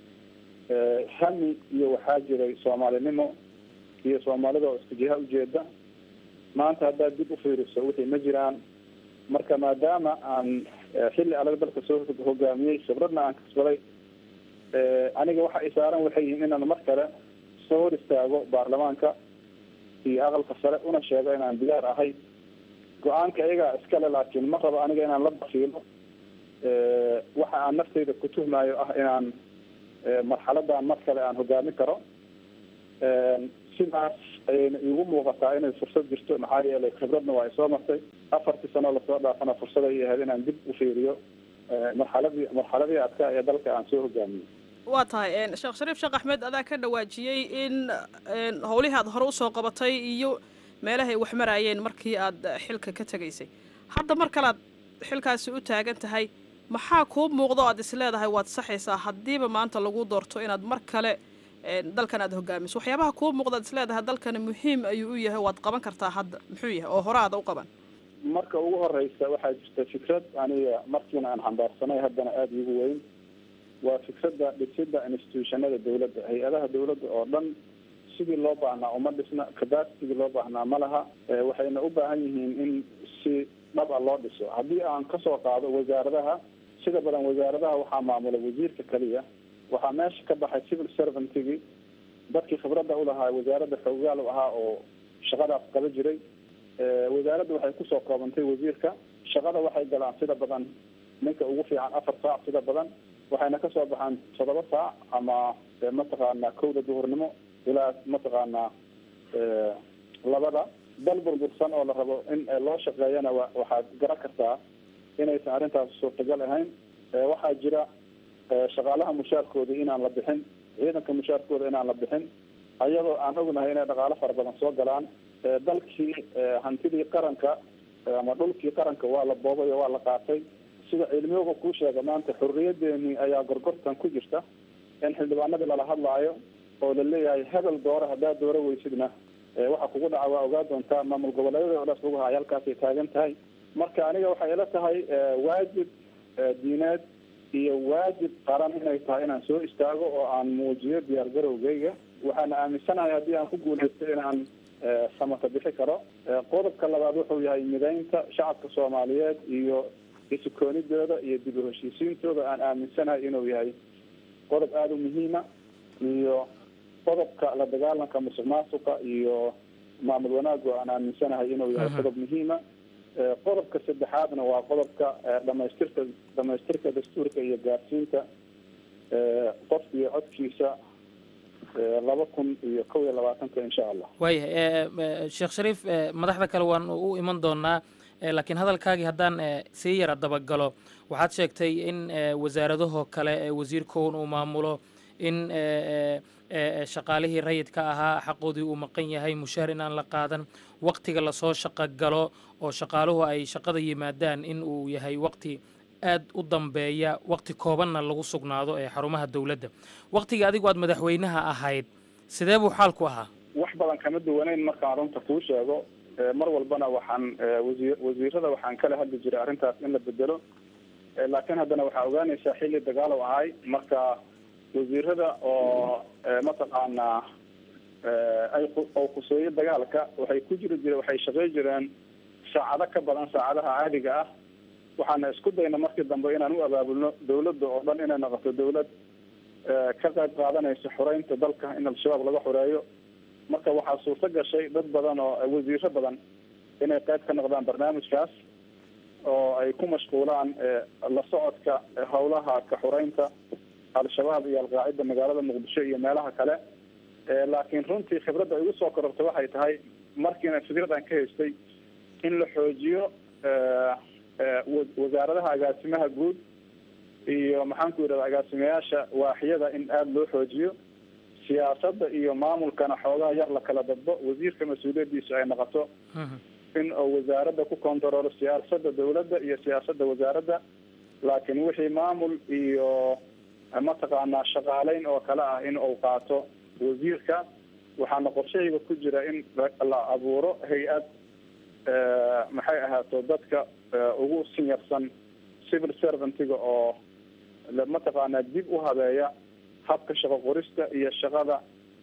hami iyo waxaa jiray soomaalinimo iyo soomaalida oo isku jiha ujeeda maanta haddaad dib u fiiriso wixii ma jiraan marka maadaama aan xilli adag dalka soo hogaamiyey khibradna aan kasbaday aniga waxa ay saaran waxay yihiin inaan mar kale soo hor istaago baarlamaanka iyo aqalka sare una sheego inaan diyaar ahay go-aanka iyagaa iskale laakiin ma rabo aniga inaan la bakiilo waxa aan naftayda ku tuhmayo ah inaan marxaladan mar kale aan hogaamin karo sidaas ayayna iigu muuqataa inay fursad jirto maxaa yeelay khibradna waa isoo martay afartii sano lasoo dhaafana fursad ay ahayd inaan dib u fiiriyo marxaladii marxaladii adkaa ee dalka aan soo hogaamiyey waa tahay sheekh shariif sheekh axmed adaa ka dhawaajiyey in howlihii aad hore usoo qabatay iyo meelahay wax maraayeen markii aad xilka ka tegaysay hadda mar kale aad xilkaasi u taagan tahay maxaa kuu muuqda o aad isleedahay waad saxaysaa haddiiba maanta lagu doorto inaad mar kale dalkan aad hogaamiso waxyaabaha kuu muuqda ad isleedahay dalkani muhiim ayuu u yahay waad qaban kartaa hadda muxuu yahay oo hore aada u qaban marka ugu horeysa waxaa jirta fikrad aniga markiina aan xambaarsanay haddana aada iigu weyn waa fikradda dhisida institutionada dawladda hay-adaha dawladda oo dhan sidii loo baahnaa uma dhisna capacitygii loo baahnaa ma laha waxayna u baahan yihiin in si dhab a loo dhiso haddii aan kasoo qaado wasaaradaha sida badan wasaaradaha waxaa maamula wasiirka keliya waxaa meesha ka baxay civil servantgii dadkii khibradda ulahaa wasaaradda xoogaal u ahaa oo shaqadaas qaba jiray wasaaradda waxay kusoo koobantay wasiirka shaqada waxay galaan sida badan ninka ugu fiican afar saac sida badan waxayna kasoo baxaan toddoba saac ama mataqaanaa kowda duhurnimo ilaa mataqaanaa labada dal burbursan oo la rabo in loo shaqeeyana wa waxaad garan kartaa inaysan arrintaas suurtagal ahayn waxaa jira shaqaalaha mushaarkoodii inaan la bixin ciidanka mushaarkooda inaan la bixin ayadoo aan ognahay inay dhaqaalo fara badan soo galaan dalkii hantidii qaranka ama dhulkii qaranka waa la boobay oo waa la qaatay sida cilmiyooga kuu sheega maanta xorriyadeeni ayaa gorgortan ku jirta in xildhibaanadii lala hadlaayo oo la leeyahay hebel doore haddaad dooro weysidna waxa kugu dhaca waa ogaa doontaa maamul goboleedyada oo dhaas lagu haay halkaasay taagan tahay marka aniga waxay ila tahay waajib diineed iyo waajib qaran inay tahay inaan soo istaago oo aan muujiyo diyaar garowgeyga waxaana aaminsanahay haddii aan ku guuleysto inaan samata bixi karo qodobka labaad wuxuu yahay mideynta shacabka soomaaliyeed iyo isukoonidooda iyo dib u heshiisiintooda aan aaminsanahay inuu yahay qodob aada u muhiima iyo qodobka la dagaalanka musuq maasuqa iyo maamul wanaagu aan aaminsanahay inuu yahay qodob muhiima qodobka saddexaadna waa qodobka dhamaystirka dhamaystirka dastuurka iyo gaarsiinta qofka iyo codkiisa laba kun iyo kow iyo labaatanka insha allah waayahay sheekh shariif madaxda kale waan u iman doonaa laakiin hadalkaagii haddaan sii yara dabagalo waxaad sheegtay in wasaaradahoo kale wasiirkoon uu maamulo in shaqaalihii rayidka ahaa xaqoodii uu maqan yahay mushaar in aan la qaadan waktiga lasoo shaqo galo oo shaqaaluhu ay shaqada yimaadaan in uu yahay wakti aad u dambeeya wakti koobanna lagu sugnaado ee xarumaha dowladda waktigii adigu aad madaxweynaha ahayd sidee buu xaalku ahaa wax badan kama duwaneyn markaan runta kuu sheego mar walbana waxaan wasiir wasiirada waxaan kala hadli jiray arrintaas in la bedelo laakiin haddana waxaa ogaanaysaa xilli dagaalow ahay marka wasiirada oo mataqaanaa ay oo khuseeyo dagaalka waxay ku jiri jire waxay shaqey jireen saacado ka badan saacadaha caadiga ah waxaana isku dayna markii dambe inaan u abaabulno dawladda oo dhan inay noqoto dawlad ka qayb qaadanaysa xoreynta dalka in al-shabaab laga xoreeyo marka waxaa suurto gashay dad badan oo wasiiro badan inay qayb ka noqdaan barnaamijkaas oo ay ku mashquulaan la socodka howlaha ka xoreynta al-shabaab iyo alqaacida magaalada muqdisho iyo meelaha kale laakiin runtii khibradda igu soo korortay waxay tahay markiina fikradan ka haystay in la xoojiyo wasaaradaha agaasimaha guud iyo maxaan ku yidhahda agaasimayaasha waaxyada in aada loo xoojiyo siyaasadda iyo maamulkana xoogaha yar la kala dadbo wasiirka mas-uuliyadiisu ay noqoto in uu wasaaradda ku kontaroolo siyaasadda dawladda iyo siyaasadda wasaaradda laakiin wixii maamul iyo mataqaanaa shaqaaleyn oo kale ah in uu qaato wasiirka waxaana qorshahayga ku jira in la abuuro hay-ad maxay ahaato dadka ugu sinyarsan civil servantiga oo mataqaanaa dib u habeeya habka shaqo qorista iyo shaqada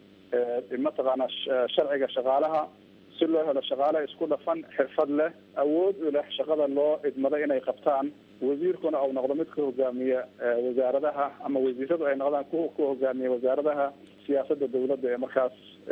mataqaanaa sharciga shaqaalaha si loo helo shaqaale isku dhafan xirfad leh awood u leh shaqada loo idmado inay qabtaan wasiirkuna uu noqdo mid ka hogaamiya wasaaradaha ama wasiiradu ay noqdaan ku ku hogaamiya wasaaradaha siyaasadda dawladda ee markaas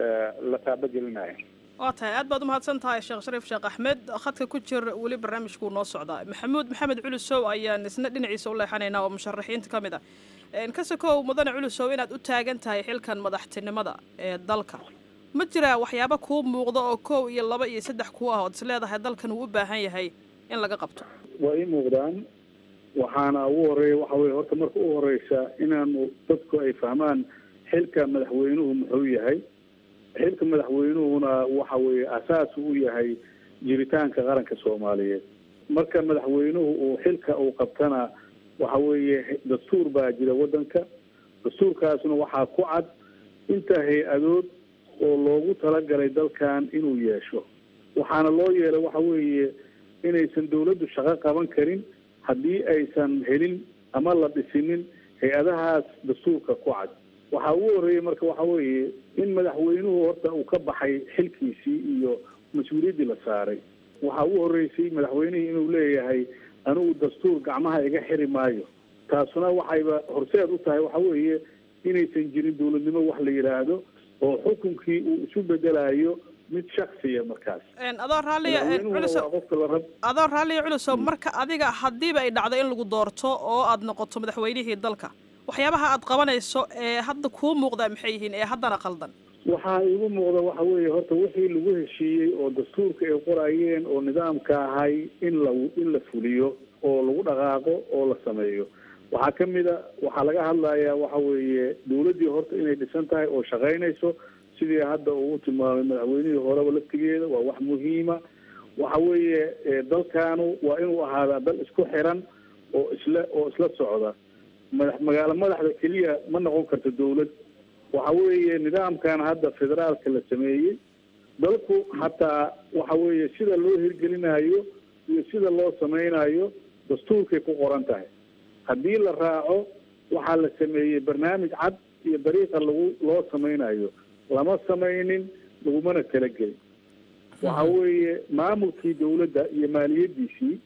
la taabagelinayo waa tahay aad baad umahadsan tahay sheekh shariif sheekh axmed khadka ku jir weli barnaamijkuu noo socdaa maxamuud maxamed culusow ayaan isna dhinaciisa u leexanaynaa oo musharaxiinta ka mid ah kasakow mudane culusow inaad u taagan tahay xilkan madaxtinimada ee dalka ma jiraa waxyaaba kuu muuqda oo kow iyo laba iyo saddex kuu ah ood is leedahay dalkan uu u baahan yahay in laga qabto waa ii muuqdaan waxaana ugu horeeya waxa weye horta marka u horeysa inaanu dadku ay fahmaan xilka madaxweynuhu muxuu yahay xilka madaxweynuhuna waxa weeye asaas u yahay jiritaanka qaranka soomaaliyeed marka madaxweynuhu uu xilka uu qabtana waxa weeye dastuur baa jira waddanka dastuurkaasna waxaa ku cad inta hay-adood oo loogu talagalay dalkan inuu yeesho waxaana loo yeelay waxa weeye inaysan dawladdu shaqo qaban karin haddii aysan helin ama la dhisinin hay-adahaas dastuurka ku cad waxaa ugu horreeyey marka waxa weeye in madaxweynuhu horta uu ka baxay xilkiisii iyo mas-uuliyaddii la saaray waxaa ugu horreysay madaxweynihii inuu leeyahay anigu dastuur gacmaha iga xiri maayo taasuna waxayba horseed u tahay waxa weeye inaysan jirin dawladnimo wax la yidhaahdo oo xukunkii uu isu bedelayo mid shaksiya markaas adoo raalliya culusow qofka la rab adoo raalliya culusow marka adiga haddiiba ay dhacdo in lagu doorto oo aad noqoto madaxweynihii dalka waxyaabaha aad qabanayso ee hadda kuu muuqdaa maxay yihiin ee haddana qaldan waxaa igu muuqda waxa weeye horta wixii lagu heshiiyey oo dastuurka ay qorayeen oo nidaamka ahay in la in la fuliyo oo lagu dhaqaaqo oo la sameeyo waxaa ka mid a waxaa laga hadlayaa waxa weeye dawladdii horta inay dhisan tahay oo shaqaynayso sidii hadda uu tilmaamay madaxweynihii horeba laftigeeda waa wax muhiima waxa weeye dalkaanu waa inuu ahaadaa dal isku xiran oo isla oo isla socda madax magaalo madaxda keliya ma noqon karto dawlad waxa weeye nidaamkan hadda federaalka la sameeyey dalku hataa waxa weeye sida loo hirgelinayo iyo sida loo sameynayo dastuurkay ku qoran tahay haddii la raaco waxaa la sameeyey barnaamij cad iyo dariiqa lagu loo sameynayo lama sameynin lagumana talagelin waxa weeye maamulkii dawladda iyo maaliyadiisii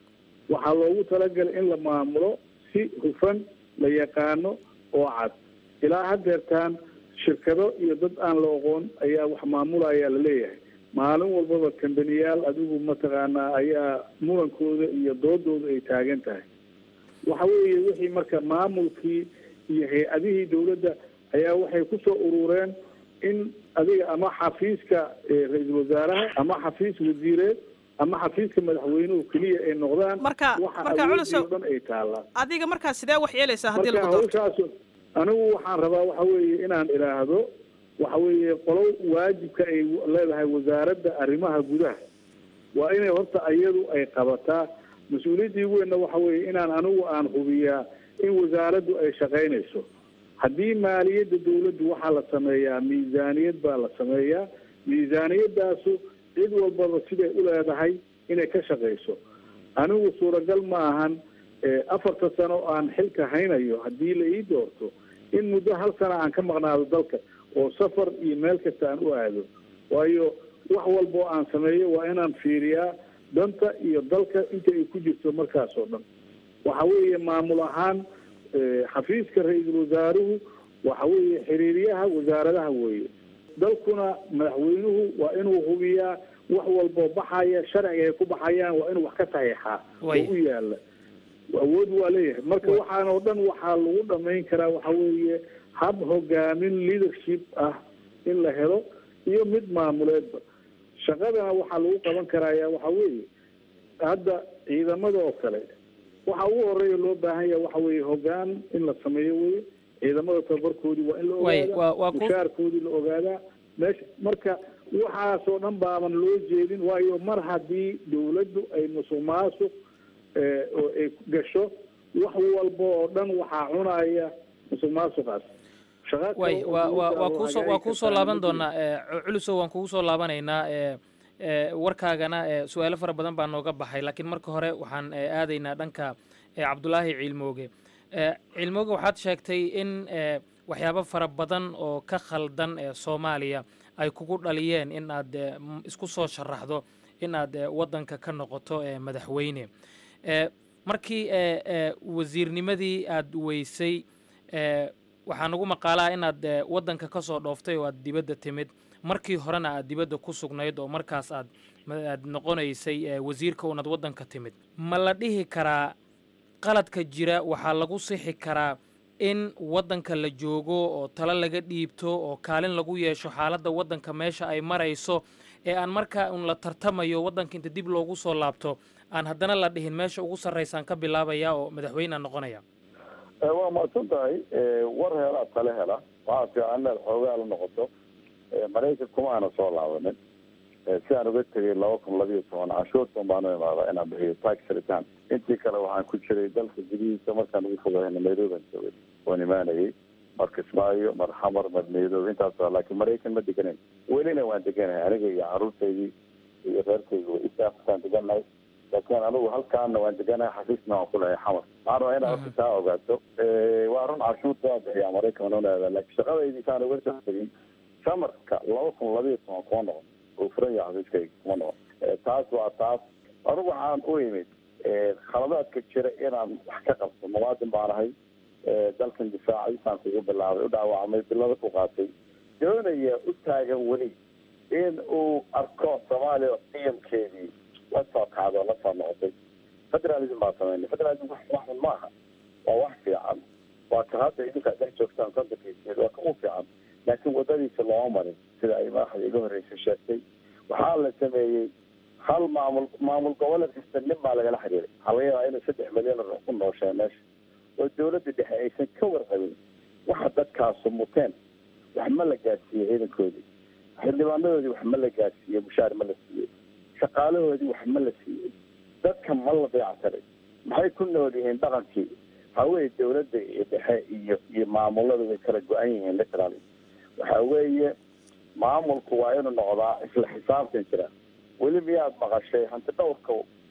waxaa loogu talagalay in la maamulo si hufan la yaqaano oo cad ilaa haddeertaan shirkado iyo dad aan la oqoon ayaa wax maamulaya la leeyahay maalin walbaba kambaniyaal adigu mataqaanaa ayaa murankooda iyo doodooda ay taagan tahay waxa weeye wixii marka maamulkii iyo hay-adihii dawladda ayaa waxay kusoo urureen in adiga ama xafiiska ra-iisul wasaaraha ama xafiis wasiireed ama xafiiska madaxweynuhu keliya ay noqdaan marka waxa marka awoodii culusow oo dhan ay taallaan adiga markaa sidee wax yeelaysaa haddii marka lagu doorto hawshaas anigu waxaan rabaa waxa weeye inaan idhaahdo waxa weeye qolo waajibka ay leedahay wasaaradda arrimaha gudaha waa inay horta iyadu ay qabataa mas-uuliyaddii weynna waxa weeye inaan anigu aan hubiyaa in wasaaraddu ay shaqaynayso haddii maaliyadda dawladdu waxaa la sameeyaa miisaaniyad baa la sameeyaa miisaaniyadaasu cid walbaba siday u leedahay inay ka shaqayso anigu suuragal ma ahan eh, afarta sano aan xilka haynayo haddii la ii doorto in muddo hal sana aan ka maqnaado dalka oo safar iyo meel kasta aan u aado waayo wax walba oo aan sameeyo waa inaan fiiriyaa danta iyo dalka inta ay ku jirto markaas oo dhan waxa weeye maamul ahaan eh, xafiiska ra-iisul wasaaruhu waxa weeye xiriiryaha wasaaradaha weeye dalkuna madaxweynuhu waa inuu hubiyaa wax walboo baxaya sharciga ay ku baxayaan waa inuu wax ka saxiixaa oo Way. u yaala awood waa leeyahay marka waxaan oo dhan waxaa lagu dhamayn karaa waxa weeye hab hogaamin leadership ah in la helo iyo mid maamuleedba shaqadana waxaa lagu qaban karaya waxa weeye hadda ciidamada oo kale waxa ugu horeeya loo baahan yahay waxa weeye hogaan in la sameeyo weye ciidamada tababarkoodii waa in la Way, waa- waa ogaadaa ku- mushaarkoodii la ogaadaa meesha marka waxaasoo dhan baaban loo jeedin waayo mar haddii dawladdu ay musuq maasuq eh, oo ay gasho wax walba oo dhan waxaa cunaya musuq maasuqaas shaqa kale way oo waa waa dawladda waa loo kuusoo hagaagi waa kuusoo kartaa laaban ma jiro. doonaa ee, cu- culusow waan kugu soo laabanaynaa ee, ee, warkaagana ee, su-aalo fara badan baa nooga baxay laakiin marka hore waxaan ee, aadaynaa dhanka ee, cabdulaahi ciilmooge Ee, ciilmooge waxaad sheegtay in ee, waxyaabo fara badan oo ka khaldan ee soomaaliya ay kugu dhaliyeen in aad ee, m- isku soo sharaxdo in aad ee, waddanka ka noqoto ee, madaxweyne Ee, markii ee, ee, wasiirnimadii aad weysay ee, waxaa nagu maqaalaa inaad ee, waddanka ka soo dhooftay oo aad dibadda timid markii horena aad dibadda ku sugnayd oo markaas aad ma- aad noqonaysay ee, wasiirka unaad waddanka timid ma la dhihi karaa qaladka jira waxaa lagu sixi karaa in waddanka la joogo oo talo laga dhiibto oo kaalin lagu yeesho xaaladda waddanka meesha ay marayso ee aan markaa un la tartamayo waddanka inta dib loogu soo laabto aan haddana la dhihin meesha ugu sarraysaan ka bilaabaya oo madaxweynea noqonaya Eh, waa mahadsan tahay Eh, war helaa tale hela waxaa fiican inaad xoogaa la noqoto Eh, maraykan kuma aana soo laabanin Eh, si aan uga tegay laba kun labiyo toban canshuurtan baanu imaadaa inaan bixiyo tax return intii kale waxaan ku jiray dalka gudihiisa markaan ugu fogahayna nairobi aan joogay waan imaanayay mar kismaayo mar xamar mar nairobi intaas waa laakiin maraykan ma deganayn welina waan deganahay aniga iyo caruurtaydii iyo reerkayga way isaaftaan deganahay laakiin anigu halkaana waan deganahay xafiisna waan ku lehay xamar waxaan rabaa inaad horta taa ogaato Eh, waa run canshuurta waa bixiyaa maraykan waan unaada laakiin shaqadaydii kaan uga soo tegin samarka laba kun labiyo toban kuma noqon oo furan yahay xafiiskayga kuma noqon Eh, taas waa taas anigu waxaan u imid eh, khaladaadka jira inaan wax ka qabto muwaadin baan ahay Eh, dalkan difaacay saan kugu bilaabay u dhaawacmay bilada ku qaatay doonaya u taagan weli in uu arko soomaaliya qiyamkeedii la soo kacdo la soo noqotay federalism baa sameynay federalism wax wax xun maaha waa wax fiican waa ka hadda idinka dhex joogtaan kontankiiseed waa ka u fiican laakiin wadadiisa looma marin sida ay madaxda iga horreysay sheegtay waxaa la sameeyey hal maamul maamul goboleed kasta nin baa lagala xiriiray waxaa laga yaabaa inay saddex milyan oo ku noosheen meesha oo dawladda dhexe aysan ka warqabin waxa dadkaasu muteen wax ma la gaadsiiyey ciidankoodii xildhibaanadoodii wax ma la gaadsiiyey mushaar ma la siiyey shaqaalahoodii wax ma la siiyey dadka ma la dayactiray maxay ku nool yihiin dhaqankii waxaa weeye dawladda iyo dhexe iyo iyo maamulada way kala go-an yihiin literally waxa weeye maamulku waa inuu noqdaa isla xisaabtan jira weli miyaad maqashay hanti dhowrka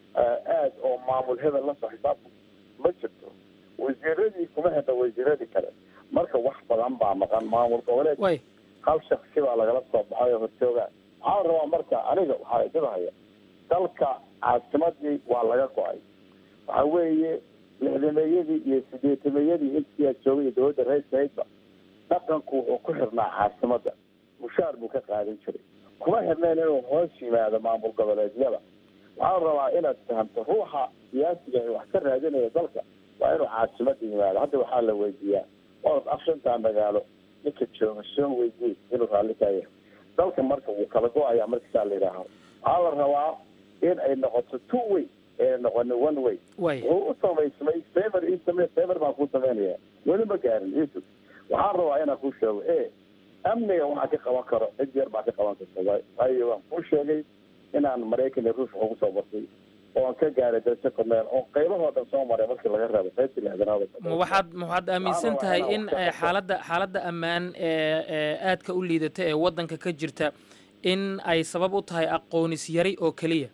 aad oo maamul hebel lasoo xisaabtan ma jirto wasiiradii kuma hedha wasiiradii kale marka wax badan baa maqan maamul goboleed way hal shaksi baa lagala soo baxay oo horjooga waxaa la rabaa marka aniga waxaa idinhaya dalka caasimadii waa laga go-ay waxa weeye lixdameeyadii iyo sideetameeyadii intii aad joogay iyo dowladda reersaydba dhaqanku wuxuu ku xirnaa caasimadda mushaar buu ka qaadan jiray kuma xirneen inuu hoos yimaado maamul goboleedyada waxaan rabaa inaad fahamto ruuxa siyaasiga ee wax ka raadinaya dalka waa inuu caasimada yimaado hadda waxaa la weydiiyaa orod afshantaa magaalo ninka jooga soo weydiye inuu raalli ka yahay dalka marka wuu kala go-ayaa markasaa la yidhaaho waxaa la rabaa in ay noqoto two way ee noqonin one way wuxuu u samaysmay favor ii samey favor baan ku samaynaya weli ma gaarin yusuf waxaan rabaa inaan ku sheego e amniga waxaa ka qaban karo cid yar baa ka qaban karta waayo waan kuu sheegay inaan maraykan iyo ruush ugu soo bartay oo aan ka gaaray darajo korneel oo qaybahoo dhan soo maray markii laga reebo qaybtii lixdanaad ma waxaad ma waxaad aaminsan tahay in eh, xaaladda xaaladda ammaan ee ee aadka u liidata ee waddanka ka jirta in ay sabab u tahay aqoonis yari oo keliya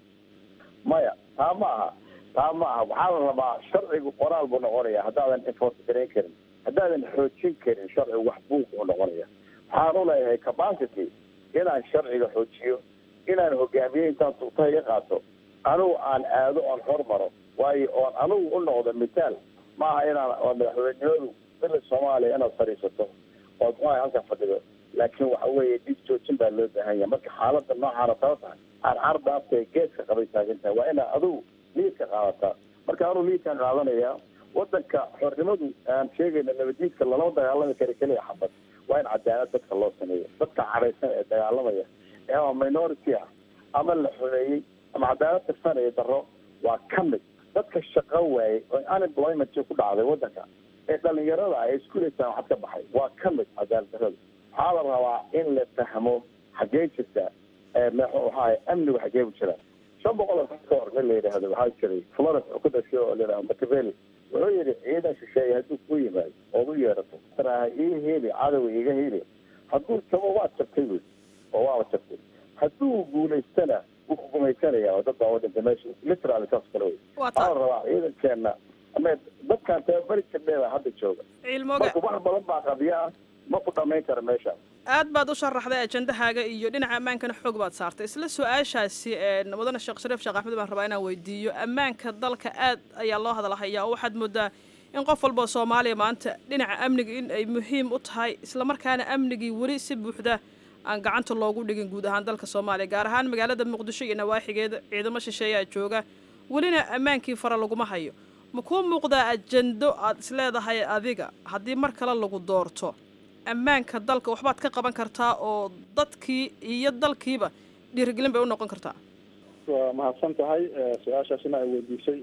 maya taa ma aha taa ma aha waxaa la rabaa sharcigu qoraal buu noqonaya haddaadan enforce garayn karin haddaadan xoojin karin sharcigu wax buuq buu noqonaya waxaan u leeyahay capacity inaan sharciga xoojiyo inaan hogaamiye intaan sulta iga qaato anigu aan aado oon hormaro waayo oon anigu u noqdo mitaal maaha inaan oo madaxweynenimadu dila soomaaliya inaad fadhiisato ood muxuaha halkan fadhido laakiin waxa weeye dhib joojin baa loo baahan yahay marka xaaladda noocaana taba tahay aan cardaafta geeska qabay taagan tahay waa inaad adigu liidka qaadataa marka anuu liidkaan qaadanaya wadanka xornimadu aan sheegayna nabadiidka lalama dagaalami kara keliya xabad waa in cadaalad dadka loo sameeyo dadka cadhaysan ee dagaalamaya ee ama minority ah ama la xumeeyey ama cadaalad tirsanaya daro waa ka mid dadka shaqo waayey oo unemployment ku dhacday wadanka ee dhalinyarada ah ee iskuuleysaan waxad ka baxay waa ka mid cadaalad darada waxaa la rabaa in la fahmo xaggee jirta mxu ahaay amnigu xaggee bu jira shan boqol oo sano ka hor nin la yidhaahdo waxaa jiray florence oo ku dhashay oo la yidhahdo machiavelli wuxuu yidhi ciidan shisheeye hadduu ku yimaado ood u yeerato taraha ii heli cadowa iga heli hadduu jabo waad jabtay buy oo waaba jabtay hadduu guulaystana wuu ku gumaysanaya oo dad baa wadanta meesha literally saas kale wey waxaa la rabaa ciidankeena ama dadkaan tababari jirneeda hadda jooga ciilmooga marka wax badan baa qadiya ah ma ku dhamayn kara meesha aad baad u sharaxday ajendahaaga iyo dhinaca ammaankana xoog baad saartay isla su-aashaasi mudane sheekh shariif sheekh axmed baan rabaa inaan weydiiyo ammaanka dalka aad ayaa loo hadalhayaa oo waxaad moodaa in qof walba oo soomaaliya maanta dhinaca amniga in ay muhiim u tahay islamarkaana amnigii weli si buuxda aan gacanta loogu dhigin guud ahaan dalka soomaaliya gaar ahaan magaalada muqdisho iyo nawaaxigeeda ciidamo shisheeyaa jooga welina ammaankii fara laguma hayo ma kuu muuqdaa ajendo aad isleedahay adiga haddii mar kale lagu doorto ammaanka dalka waxbaad ka qaban kartaa oo dadkii iyo dalkiiba dhiirigelin bay u noqon kartaa waa mahadsan tahay su-aashaasina ay weydiisay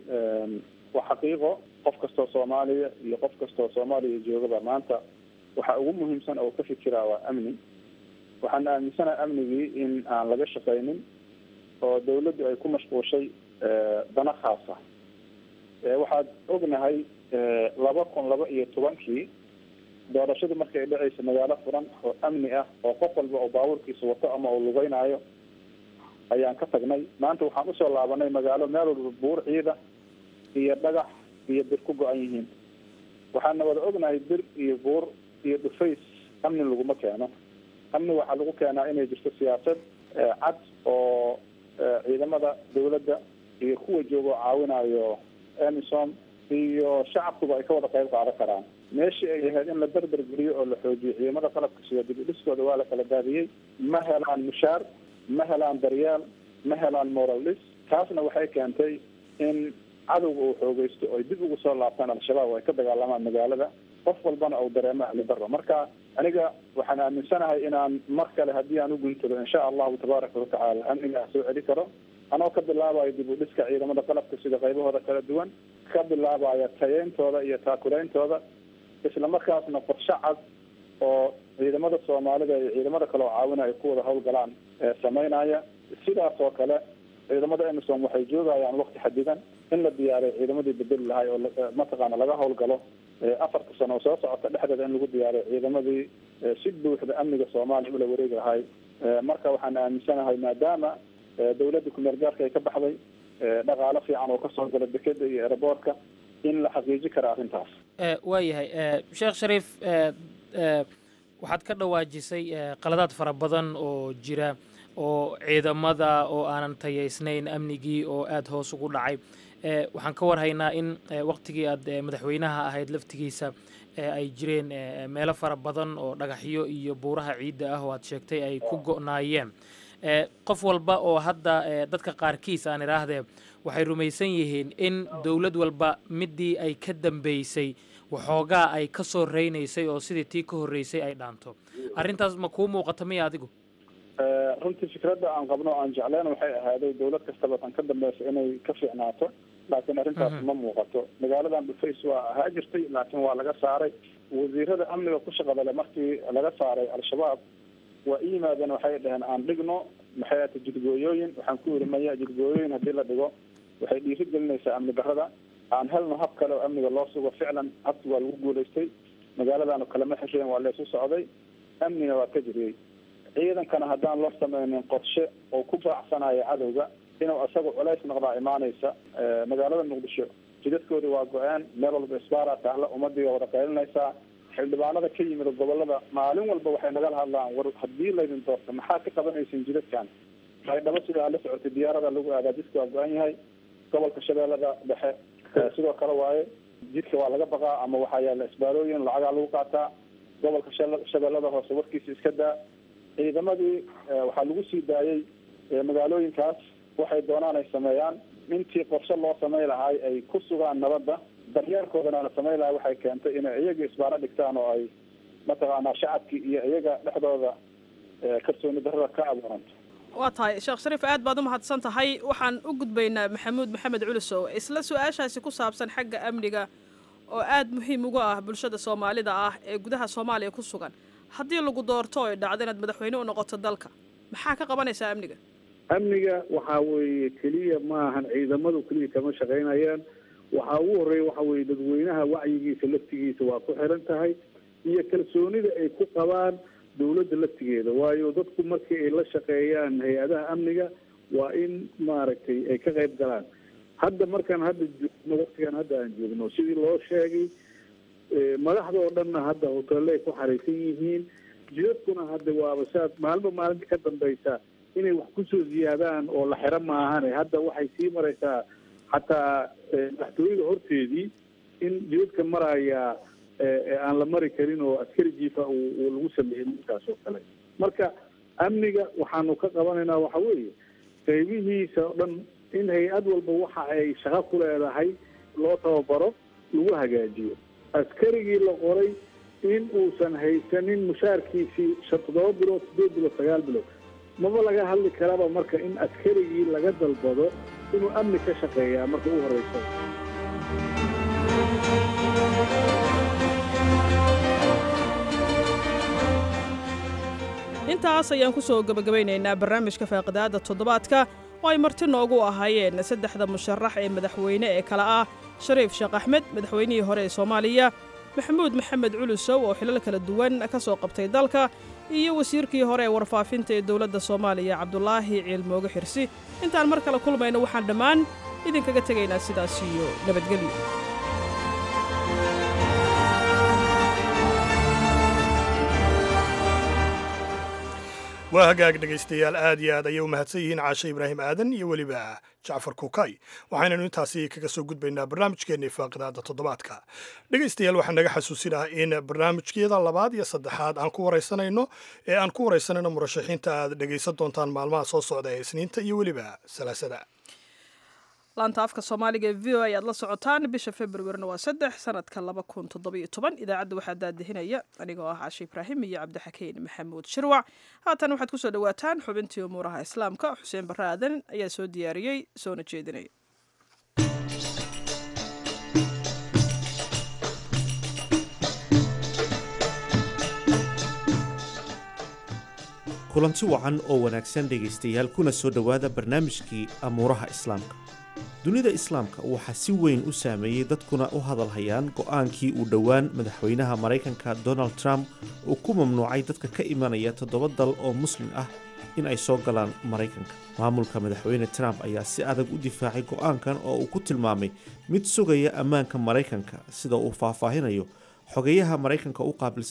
waa xaqiiqo qof kastoo soomaaliya iyo qof kastoo soomaaliya joogaba maanta waxa ugu muhiimsan oo ka fikiraa waa amni waxaan aaminsanaha amnigii in aan laga shaqaynin oo dawladdu ay ku mashquushay dana khaasa waxaad ognahay laba kun laba iyo tobankii doorashadu markay dhacaysa magaalo furan oo amni ah oo qof walba oo baabuurkiisa wato ama uu lugeynaayo ayaan ka tagnay maanta waxaan usoo laabanay magaalo meel walba buur ciida iyo dhagax iyo bir ku go-an yihiin waxaana wada ognahay bir iyo buur iyo dhufays amni laguma keeno amni waxaa lagu keenaa inay jirto siyaasad cad oo ciidamada dawladda iyo kuwa jooga oo caawinayo emisom iyo shacabkuba ay ka wada qayb qaadan karaan meeshii ay ahayd in la berber geliyo oo la xoojiyo ciidamada qalabka sida dib u dhiskooda waa la kala daadiyey ma helaan mushaar ma helaan daryeel ma helaan moral dhis taasna waxay keentay in cadowga uu xoogeysto oy dib ugu soo laabtaan al-shabaab oo ay ka dagaalamaan magaalada qof walbana uu dareemo ahli daro marka aniga waxaan aaminsanahay inaan mar kale haddii aan u guntado insha allahu tabaaraka watacaala amnigaa soo celi karo anoo ka bilaabayo dib u dhiska ciidamada qalabka sida qaybahooda kala duwan ka bilaabaya tayeyntooda iyo taakulaeyntooda isla markaasna qorshe cad oo ciidamada soomaalida iyo ciidamada kale oo caawinaya ku wada hawlgalaan sameynaya sidaas oo kale ciidamada emisom waxay joogayaan wakti xadidan in la diyaariyo ciidamadii bedeli lahay oo mataqaana laga hawlgalo afarta sano oo soo socota dhexdeeda in lagu diyaariyo ciidamadii si buuxda amniga soomaaliya ula wareegi lahay marka waxaan aaminsanahay maadaama dawladda kumeel gaarka ay ka baxday dhaqaalo fiican oo kasoo gala dekeda iyo eraboorka in la xaqiiji kara arrintaas waayahay sheekh shariif waxaad ka dhawaajisay qaladaad fara badan oo jira oo ciidamada oo aanan tayaysnayn amnigii oo aada hoos ugu dhacay waxaan ka warhaynaa in waqtigii aad madaxweynaha ahayd laftigiisa ay jireen meelo fara badan oo dhagaxyo iyo buuraha ciidda ah oo aad sheegtay ay ku go'naayeen qof walba oo hadda dadka qaarkiis aan idhaahdee waxay rumaysan yihiin in dowlad walba midii ay ka dambeysay waxoogaa ay ka soo reynaysay oo sidii tii ka horreysay ay dhaanto arrintaas ma kuu muuqata miya adigu runtii fikradda aan qabno aan jecleen waxay ahaaday dawlad kastaba tan ka dambeysa inay ka fiicnaato laakiin arrintaas ma muuqato magaaladan dhufays waa ahaa jirtay laakiin waa laga saaray wasiirada amniga ku shaqada le markii laga saaray al-shabaab waa i yimaadeen waxay dhaheen aan dhigno maxay ata jidgooyooyin waxaan ku yiri maya jidgooyooyin haddii la dhigo waxay dhiiri gelinaysaa amni darrada aan helno hab kale oo amniga loo sugo ficlan habki waa lagu guulaystay magaaladaanu kalama xesheen waa laysu socday amnina waa ka jiriyey ciidankana haddaan loo sameynin qorshe oo ku baacsanayo cadowga inuu isaga culays noqdaa imaanaysa magaalada muqdisho jidadkoodii waa go-een meel walba isbaara taalla ummadii waa wada qaylinaysaa xildhibaanada ka yimid gobolada maalin walba waxay nagala hadlaan war haddii laydin doorto maxaa ka qabanaysin jidadkan maydhabo sidaa la socotay diyaarada lagu aadaa jidka waa go-an yahay gobolka shabeellada dhexe sidoo kale waaye jidka waa laga baqaa ama waxaa yaala isbaarooyin lacagaa lagu qaataa gobolka shabeellada hoose warkiisa iska daa ciidamadii waxaa lagu sii daayey magaalooyinkaas waxay doonaan ay sameeyaan intii qorshe loo samey lahaay ay ku sugaan nabadda daryeelkoodana la samey lahay waxay keentay inay iyaga isbaaro dhigtaan oo ay mataqaanaa shacabkii iyo iyaga dhexdooda kalsooni darrada ka abuuranto waa tahay sheekh shariif aad baad u mahadsan tahay waxaan u gudbaynaa maxamuud maxamed culisow isla su-aashaasi ku saabsan xagga amniga oo aada muhiim uga ah bulshada soomaalida ah ee gudaha soomaaliya ku sugan haddii lagu doorto oy dhacdo inaad madaxweyne u noqoto dalka maxaa ka qabanaysaa amniga amniga waxaa weeye keliya ma ahan ciidamadu keliya kama shaqaynayaan waxaa ugu horreeya waxa weeye dadweynaha wacyigiisa laftigiisa waa ku xiran tahay iyo kalsoonida ay ku qabaan dawladda laftigeeda waayo dadku markii ay la shaqeeyaan hay-adaha amniga waa in maaragtay ay ka qayb galaan hadda markaan hadda joogno waktigan hadda aan joogno sidii loo sheegay madaxda oo dhanna hadda hoteelle ay ku xaraysan yihiin jidadkuna hadda waaba saad maalinba maalinta ka dambeysa inay wax kusoo ziyaadaan oo la xiro maahane hadda waxay sii maraysaa xataa madaxtooyada horteedii in jidadka maraya aan la mari karin oo askari jiifa uu lagu sameeyey midkaas oo kale marka amniga waxaanu ka qabanaynaa waxa weeye qaybihiisa o dhan in hay-ad walba waxa ay shaqo ku leedahay loo tababaro lagu hagaajiyo askarigii la qoray in uusan haysanin mushaarkiisii shan toddoba bilood sideed bilood sagaal bilood maba laga hadli karaba marka in askarigii laga dalbado inuu amni ka shaqeeyaa marka u horeysa intaas ayaan ku soo gebagabaynaynaa barnaamijka faaqidaada toddobaadka oo ay marti noogu ahaayeen saddexda musharax ee madaxweyne ee kale ah shariif sheekh axmed madaxweynihii hore ee soomaaliya maxamuud maxamed culusow oo xilal kala duwan ka soo qabtay dalka iyo wasiirkii hore ee warfaafinta ee dowladda soomaaliya cabdulaahi ciilmooge xirsi intaan mar kale kulmayno waxaan dhammaan idinkaga tegaynaa sidaas iyo nabadgelyo waa hagaag dhegaystayaal aad iyo aad ayay u mahadsan yihiin caashe ibraahim aadan iyo weliba jacfar kukay waxaynanu intaasi kaga soo gudbaynaa barnaamijkeennii faaqidaada toddobaadka dhegaystayaal waxaan naga xasuusinaha in barnaamijkeeda labaad iyo saddexaad aan ku waraysanayno ee aan ku waraysanayno murashaxiinta aad dhegaysan doontaan maalmaha soo socda ee isniinta iyo weliba salaasada laanta afka soomaaliga ee v o ayaad la socotaan bisha februarina waa saddex sanadka laba kun toddobiyo toban idaacadda waxaa daadihinaya anigoo ah cashe ibraahim iyo cabdixakiin maxamuud shirwac haatan waxaad kusoo dhawaataan xubintii umuuraha islaamka xuseen barre aadan ayaa soo diyaariyey soona jeedinaya kulanti wacan oo wanaagsan dhegaystayaal kuna soo dhowaada barnaamijkii amuuraha islaamka dunida islaamka waxaa si weyn u saameeyey dadkuna u hadalhayaan go'aankii uu dhowaan madaxweynaha maraykanka donald trump uu ku mamnuucay dadka ka imanaya toddoba dal oo muslim ah in ay soo galaan maraykanka maamulka madaxweyne trump ayaa si adag u difaacay go'aankan oo uu ku tilmaamay mid sugaya ammaanka maraykanka sida uu faahfaahinayo xogeyaha maraykanka u qaabilsan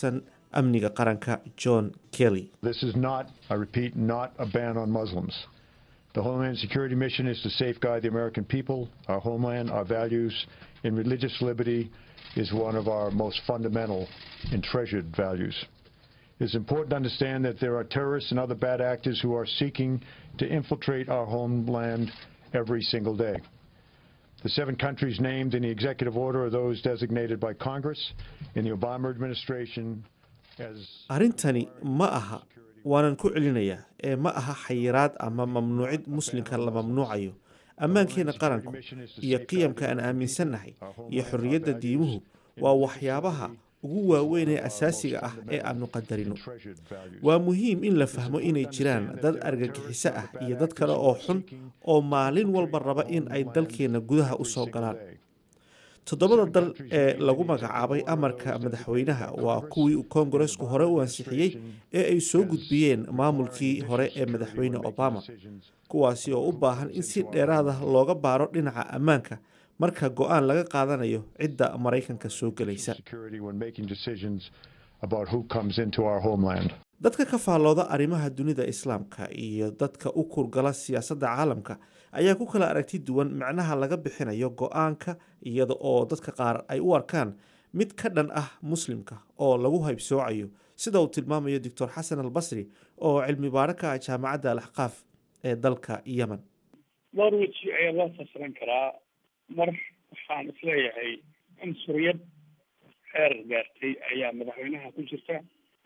amniga qaranka john kelly This is not, I repeat, not a ban on Muslims. The Homeland Security mission is to safeguard the American people, our homeland, our values, and religious liberty is one of our most fundamental and treasured values. It's important to understand that there are terrorists and other bad actors who are seeking to infiltrate our homeland every single day. The seven countries named in the executive order are those designated by Congress in the Obama administration as arrintani ma aha waanan ku celinayaa ee ma aha xayiraad ama mamnuucid muslimka la mamnuucayo ammaankeena qaranku iyo qiyamka aan aaminsannahay iyo xorriyadda diimuhu waa waxyaabaha ugu waaweyn ee asaasiga ah ee aanu qadarino waa muhiim in la fahmo inay jiraan dad argagixiso ah iyo dad kale oo xun oo maalin walba raba in ay dalkeenna gudaha u soo galaan toddobada dal ee lagu magacaabay amarka madaxweynaha waa kuwii uu koongaresku hore u ansixiyey ee ay soo gudbiyeen maamulkii hore ee madaxweyne obama kuwaasi oo u baahan in si dheeraad ah looga baaro dhinaca ammaanka marka go-aan laga qaadanayo cidda maraykanka soo gelaysa security when making decisions about who comes into our homeland. dadka ka faallooda arrimaha dunida islaamka iyo dadka u kurgala siyaasadda caalamka ayaa ku kala aragti duwan macnaha laga bixinayo go-aanka iyada oo dadka qaar ay u arkaan mid ka dhan ah muslimka oo lagu haybsoocayo sida uu tilmaamayo doctor xasan albasri oo cilmi baaro ka ah jaamacadda alaxqaaf ee dalka yemen dhowr weji ayaa loo fasiran karaa mar waxaan isleeyahay cunsuriyad heer gaartay ayaa madaxweynaha ku jirta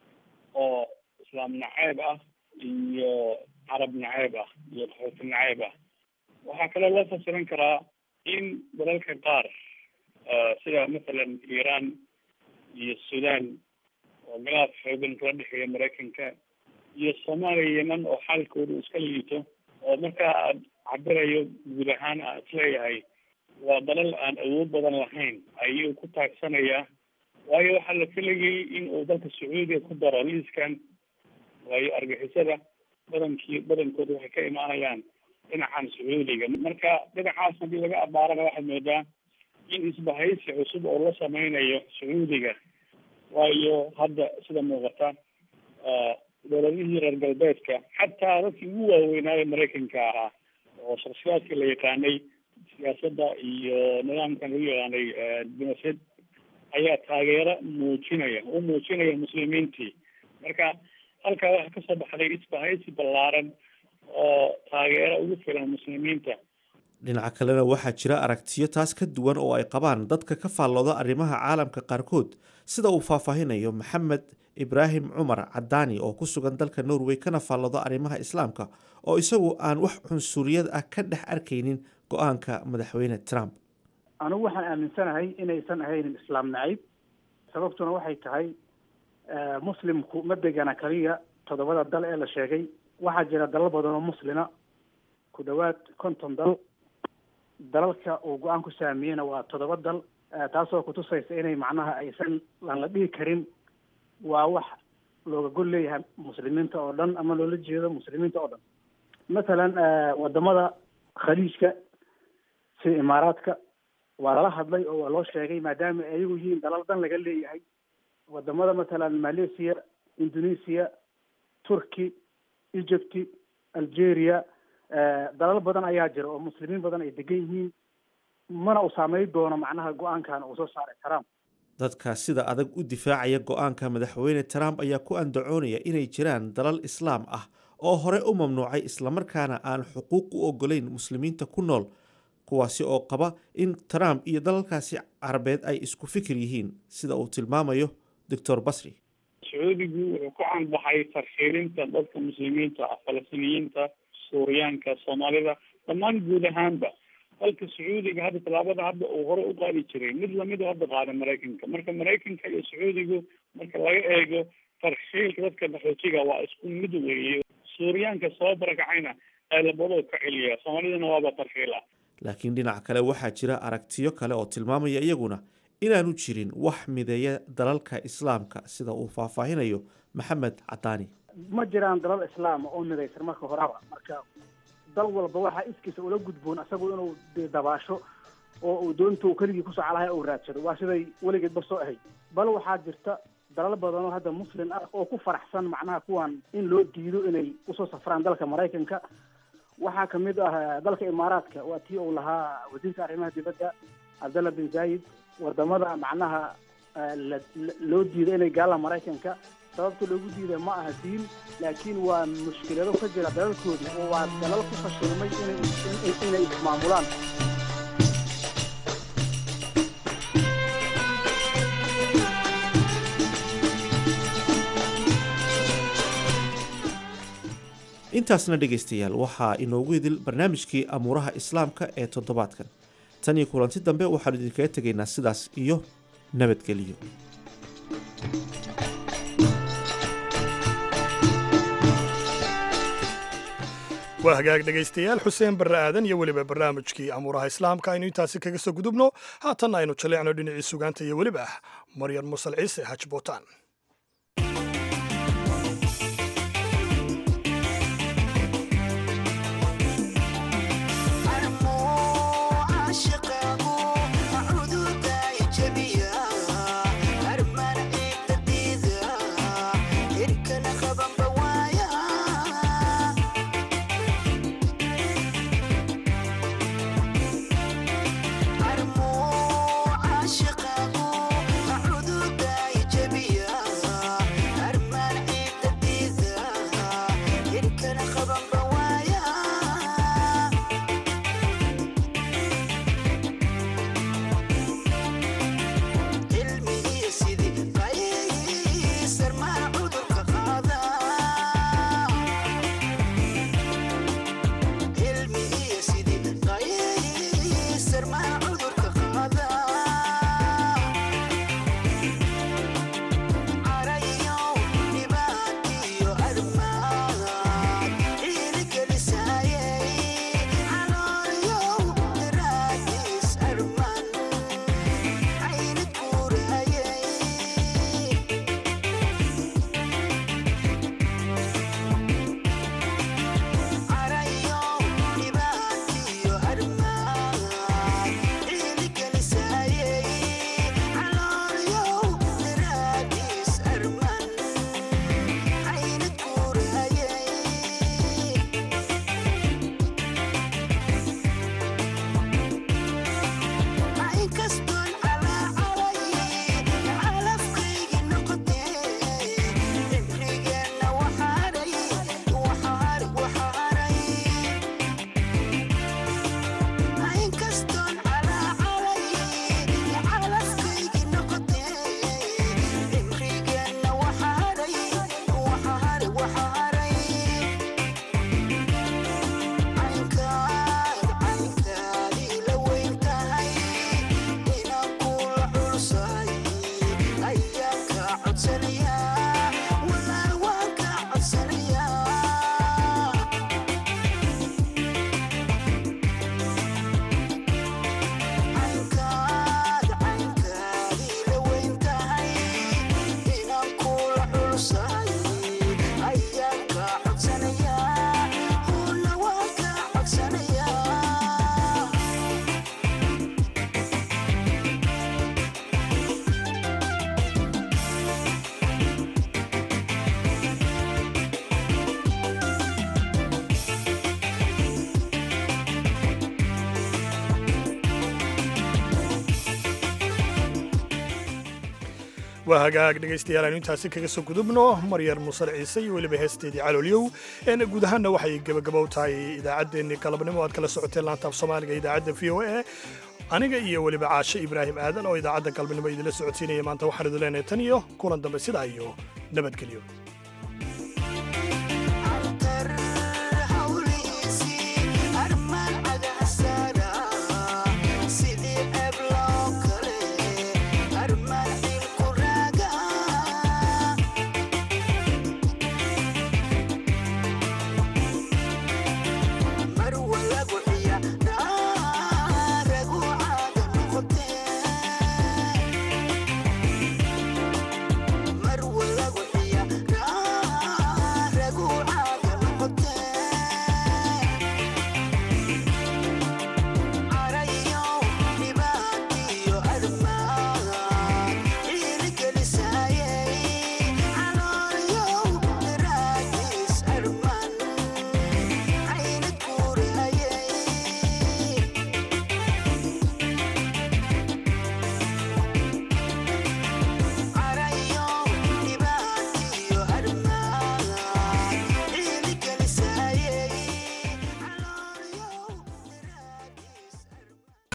oo islaam naceeb ah iyo carab naceeb ah iyo qaxooti naceeb ah waxaa kaloo loo fasiran karaa in dalalka qaar sida mathalan iiraan iyo sudan oo galaad xoogan kala dhexeeya maraykanka iyo soomaaliya yemen oo xaalkooda iska liito oo markaa aad cabirayo guud ahaan aan isleeyahay waa dalal aan awood badan lahayn ayuu ku taagsanayaa waayo waxaa la filayay in uu dalka sacuudiga ku daro liiskan waayo argixisada badankii badankooda waxay ka imaanayaan dhinacan sacuudiga marka dhinacaas haddii laga abaarana waxaad moodaa in isbahaysi cusub oo la sameynayo sacuudiga waayo hadda sida muuqata dowladihii reer galbeedka xataa dadkii ugu waaweynaayo maraykanka ahaa oo shaksiyaadkii la yaqaanay siyaasadda iyo nidaamkan lagu yaqaanay dimasad ayaa taageero muujinaya u muujinaya muslimiintii marka halkaa waxaa kasoo baxday isbahaysi ballaaran oo taageero ugu filan muslimiinta dhinaca kalena waxaa jira aragtiyo taas ka duwan oo ay qabaan dadka ka faallooda arrimaha caalamka qaarkood sida uu faahfaahinayo maxamed ibraahim cumar cadaani oo ku sugan dalka norway kana faallooda arrimaha islaamka oo isagu aan wax cunsuriyad ah ka dhex arkaynin go-aanka madaxweyne trump anigu waxaan aaminsanahay inaysan ahaynin islaam nacayb sababtuna waxay tahay muslimku ma degana kaliya toddobada dal ee la sheegay waxaa jira dalal badan oo muslima ku dhowaad konton dal dalalka uu go-aan ku saamiyeyna waa toddoba dal taasoo kutusaysa inay macnaha aysan aan la dhihi karin waa wax looga gol leeyahay muslimiinta oo dhan ama loola jeedo muslimiinta oo dhan mathalan wadamada khaliijka sida imaaraadka waa lala hadlay oo waa loo sheegay maadaama ayagu yihiin dalal dan laga leeyahay wadamada mathalan malaysia indonesia turkey egypt algeria dalal badan ayaa jira oo muslimiin badan ay degan yihiin mana uu saameyn doono macnaha go-aankan uu soo saaray trump dadka sida adag u difaacaya go-aanka madaxweyne trump ayaa ku andacoonaya inay jiraan dalal islaam ah oo hore u mamnuucay islamarkaana aan xuquuq u ogolayn muslimiinta ku nool kuwaasi oo qaba in trump iyo dalalkaasi carabeed ay isku fikir yihiin sida uu tilmaamayo doctor basri sacuudigu wuxuu ku canbaxay tarxiilinta dadka muslimiinta ah falastiiniyiinta suuriyaanka soomaalida dhammaan guud ahaanba dalka sacuudiga hadda tallaabada hadda uu hore u qaadi jiray mid lamid hadda qaada maraykanka marka maraykanka iyo sacuudigu marka laga eego tarxiilka dadka qaxootiga waa isku mid weeye suuriyaanka soo barakacayna ee labadoo ka celiya soomaalidana waaba tarxiil ah laakiin dhinaca kale waxaa jira aragtiyo kale oo tilmaamaya iyaguna inaanu jirin wax mideeya dalalka islaamka sida uu faahfaahinayo maxamed cadaani ma jiraan dalal islaama oo midaysan marka horeba marka dal walba waxaa iskiisa ula gudboon isagu inuu dabaasho oo uu doonta uu keligii ku socolahay uu raadsado waa siday weligeedba soo ahayd bal waxaa jirta dalal badan oo hadda muslim ah oo ku faraxsan macnaha kuwan in loo diido inay usoo safraan dalka maraykanka waxaa kamid ah dalka imaaraadka waa tii uu lahaa wasiirka arrimaha dibadda cabdalla bin zaayid wadamada macnaha loo diiday inay gaalaan maraykanka sababta loogu diiday ma aha diin laakiin waa mushkilado ka jira dalalkoodii oo waa dalal ku fashilmay inay inay ismaamulaan intaasna dhegaystayaal waxaa inoogu idil barnaamijkii amuuraha islaamka ee toddobaadkan tan iyo kulanti dambe waxaanu idinkaga tegaynaa sidaas iyo nabadgeliyo waa hagaag dhegaystayaal xuseen barre aadan iyo weliba barnaamijkii amuuraha islaamka aynu intaasi kaga soo gudubno haatanna aynu jaleecno dhinacii sugaanta iyo weliba maryar musal ciise haj bootaan waa hagaag dhegaystayaal aynu intaasi kaga soo gudubno maryar musal ciise iyo weliba heesteedii caloolyow een guud ahaanna waxay gebagabow tahay idaacaddeenni galabnimo aad kala socoteen laanta af soomaaliga idaacadda v o a aniga iyo weliba caashe ibraahim aadan oo idaacadda galabnimo idinla socodsiinaya maanta waxaan idin leenahay tan iyo kulan dambe sidaa iyo nabadgelyo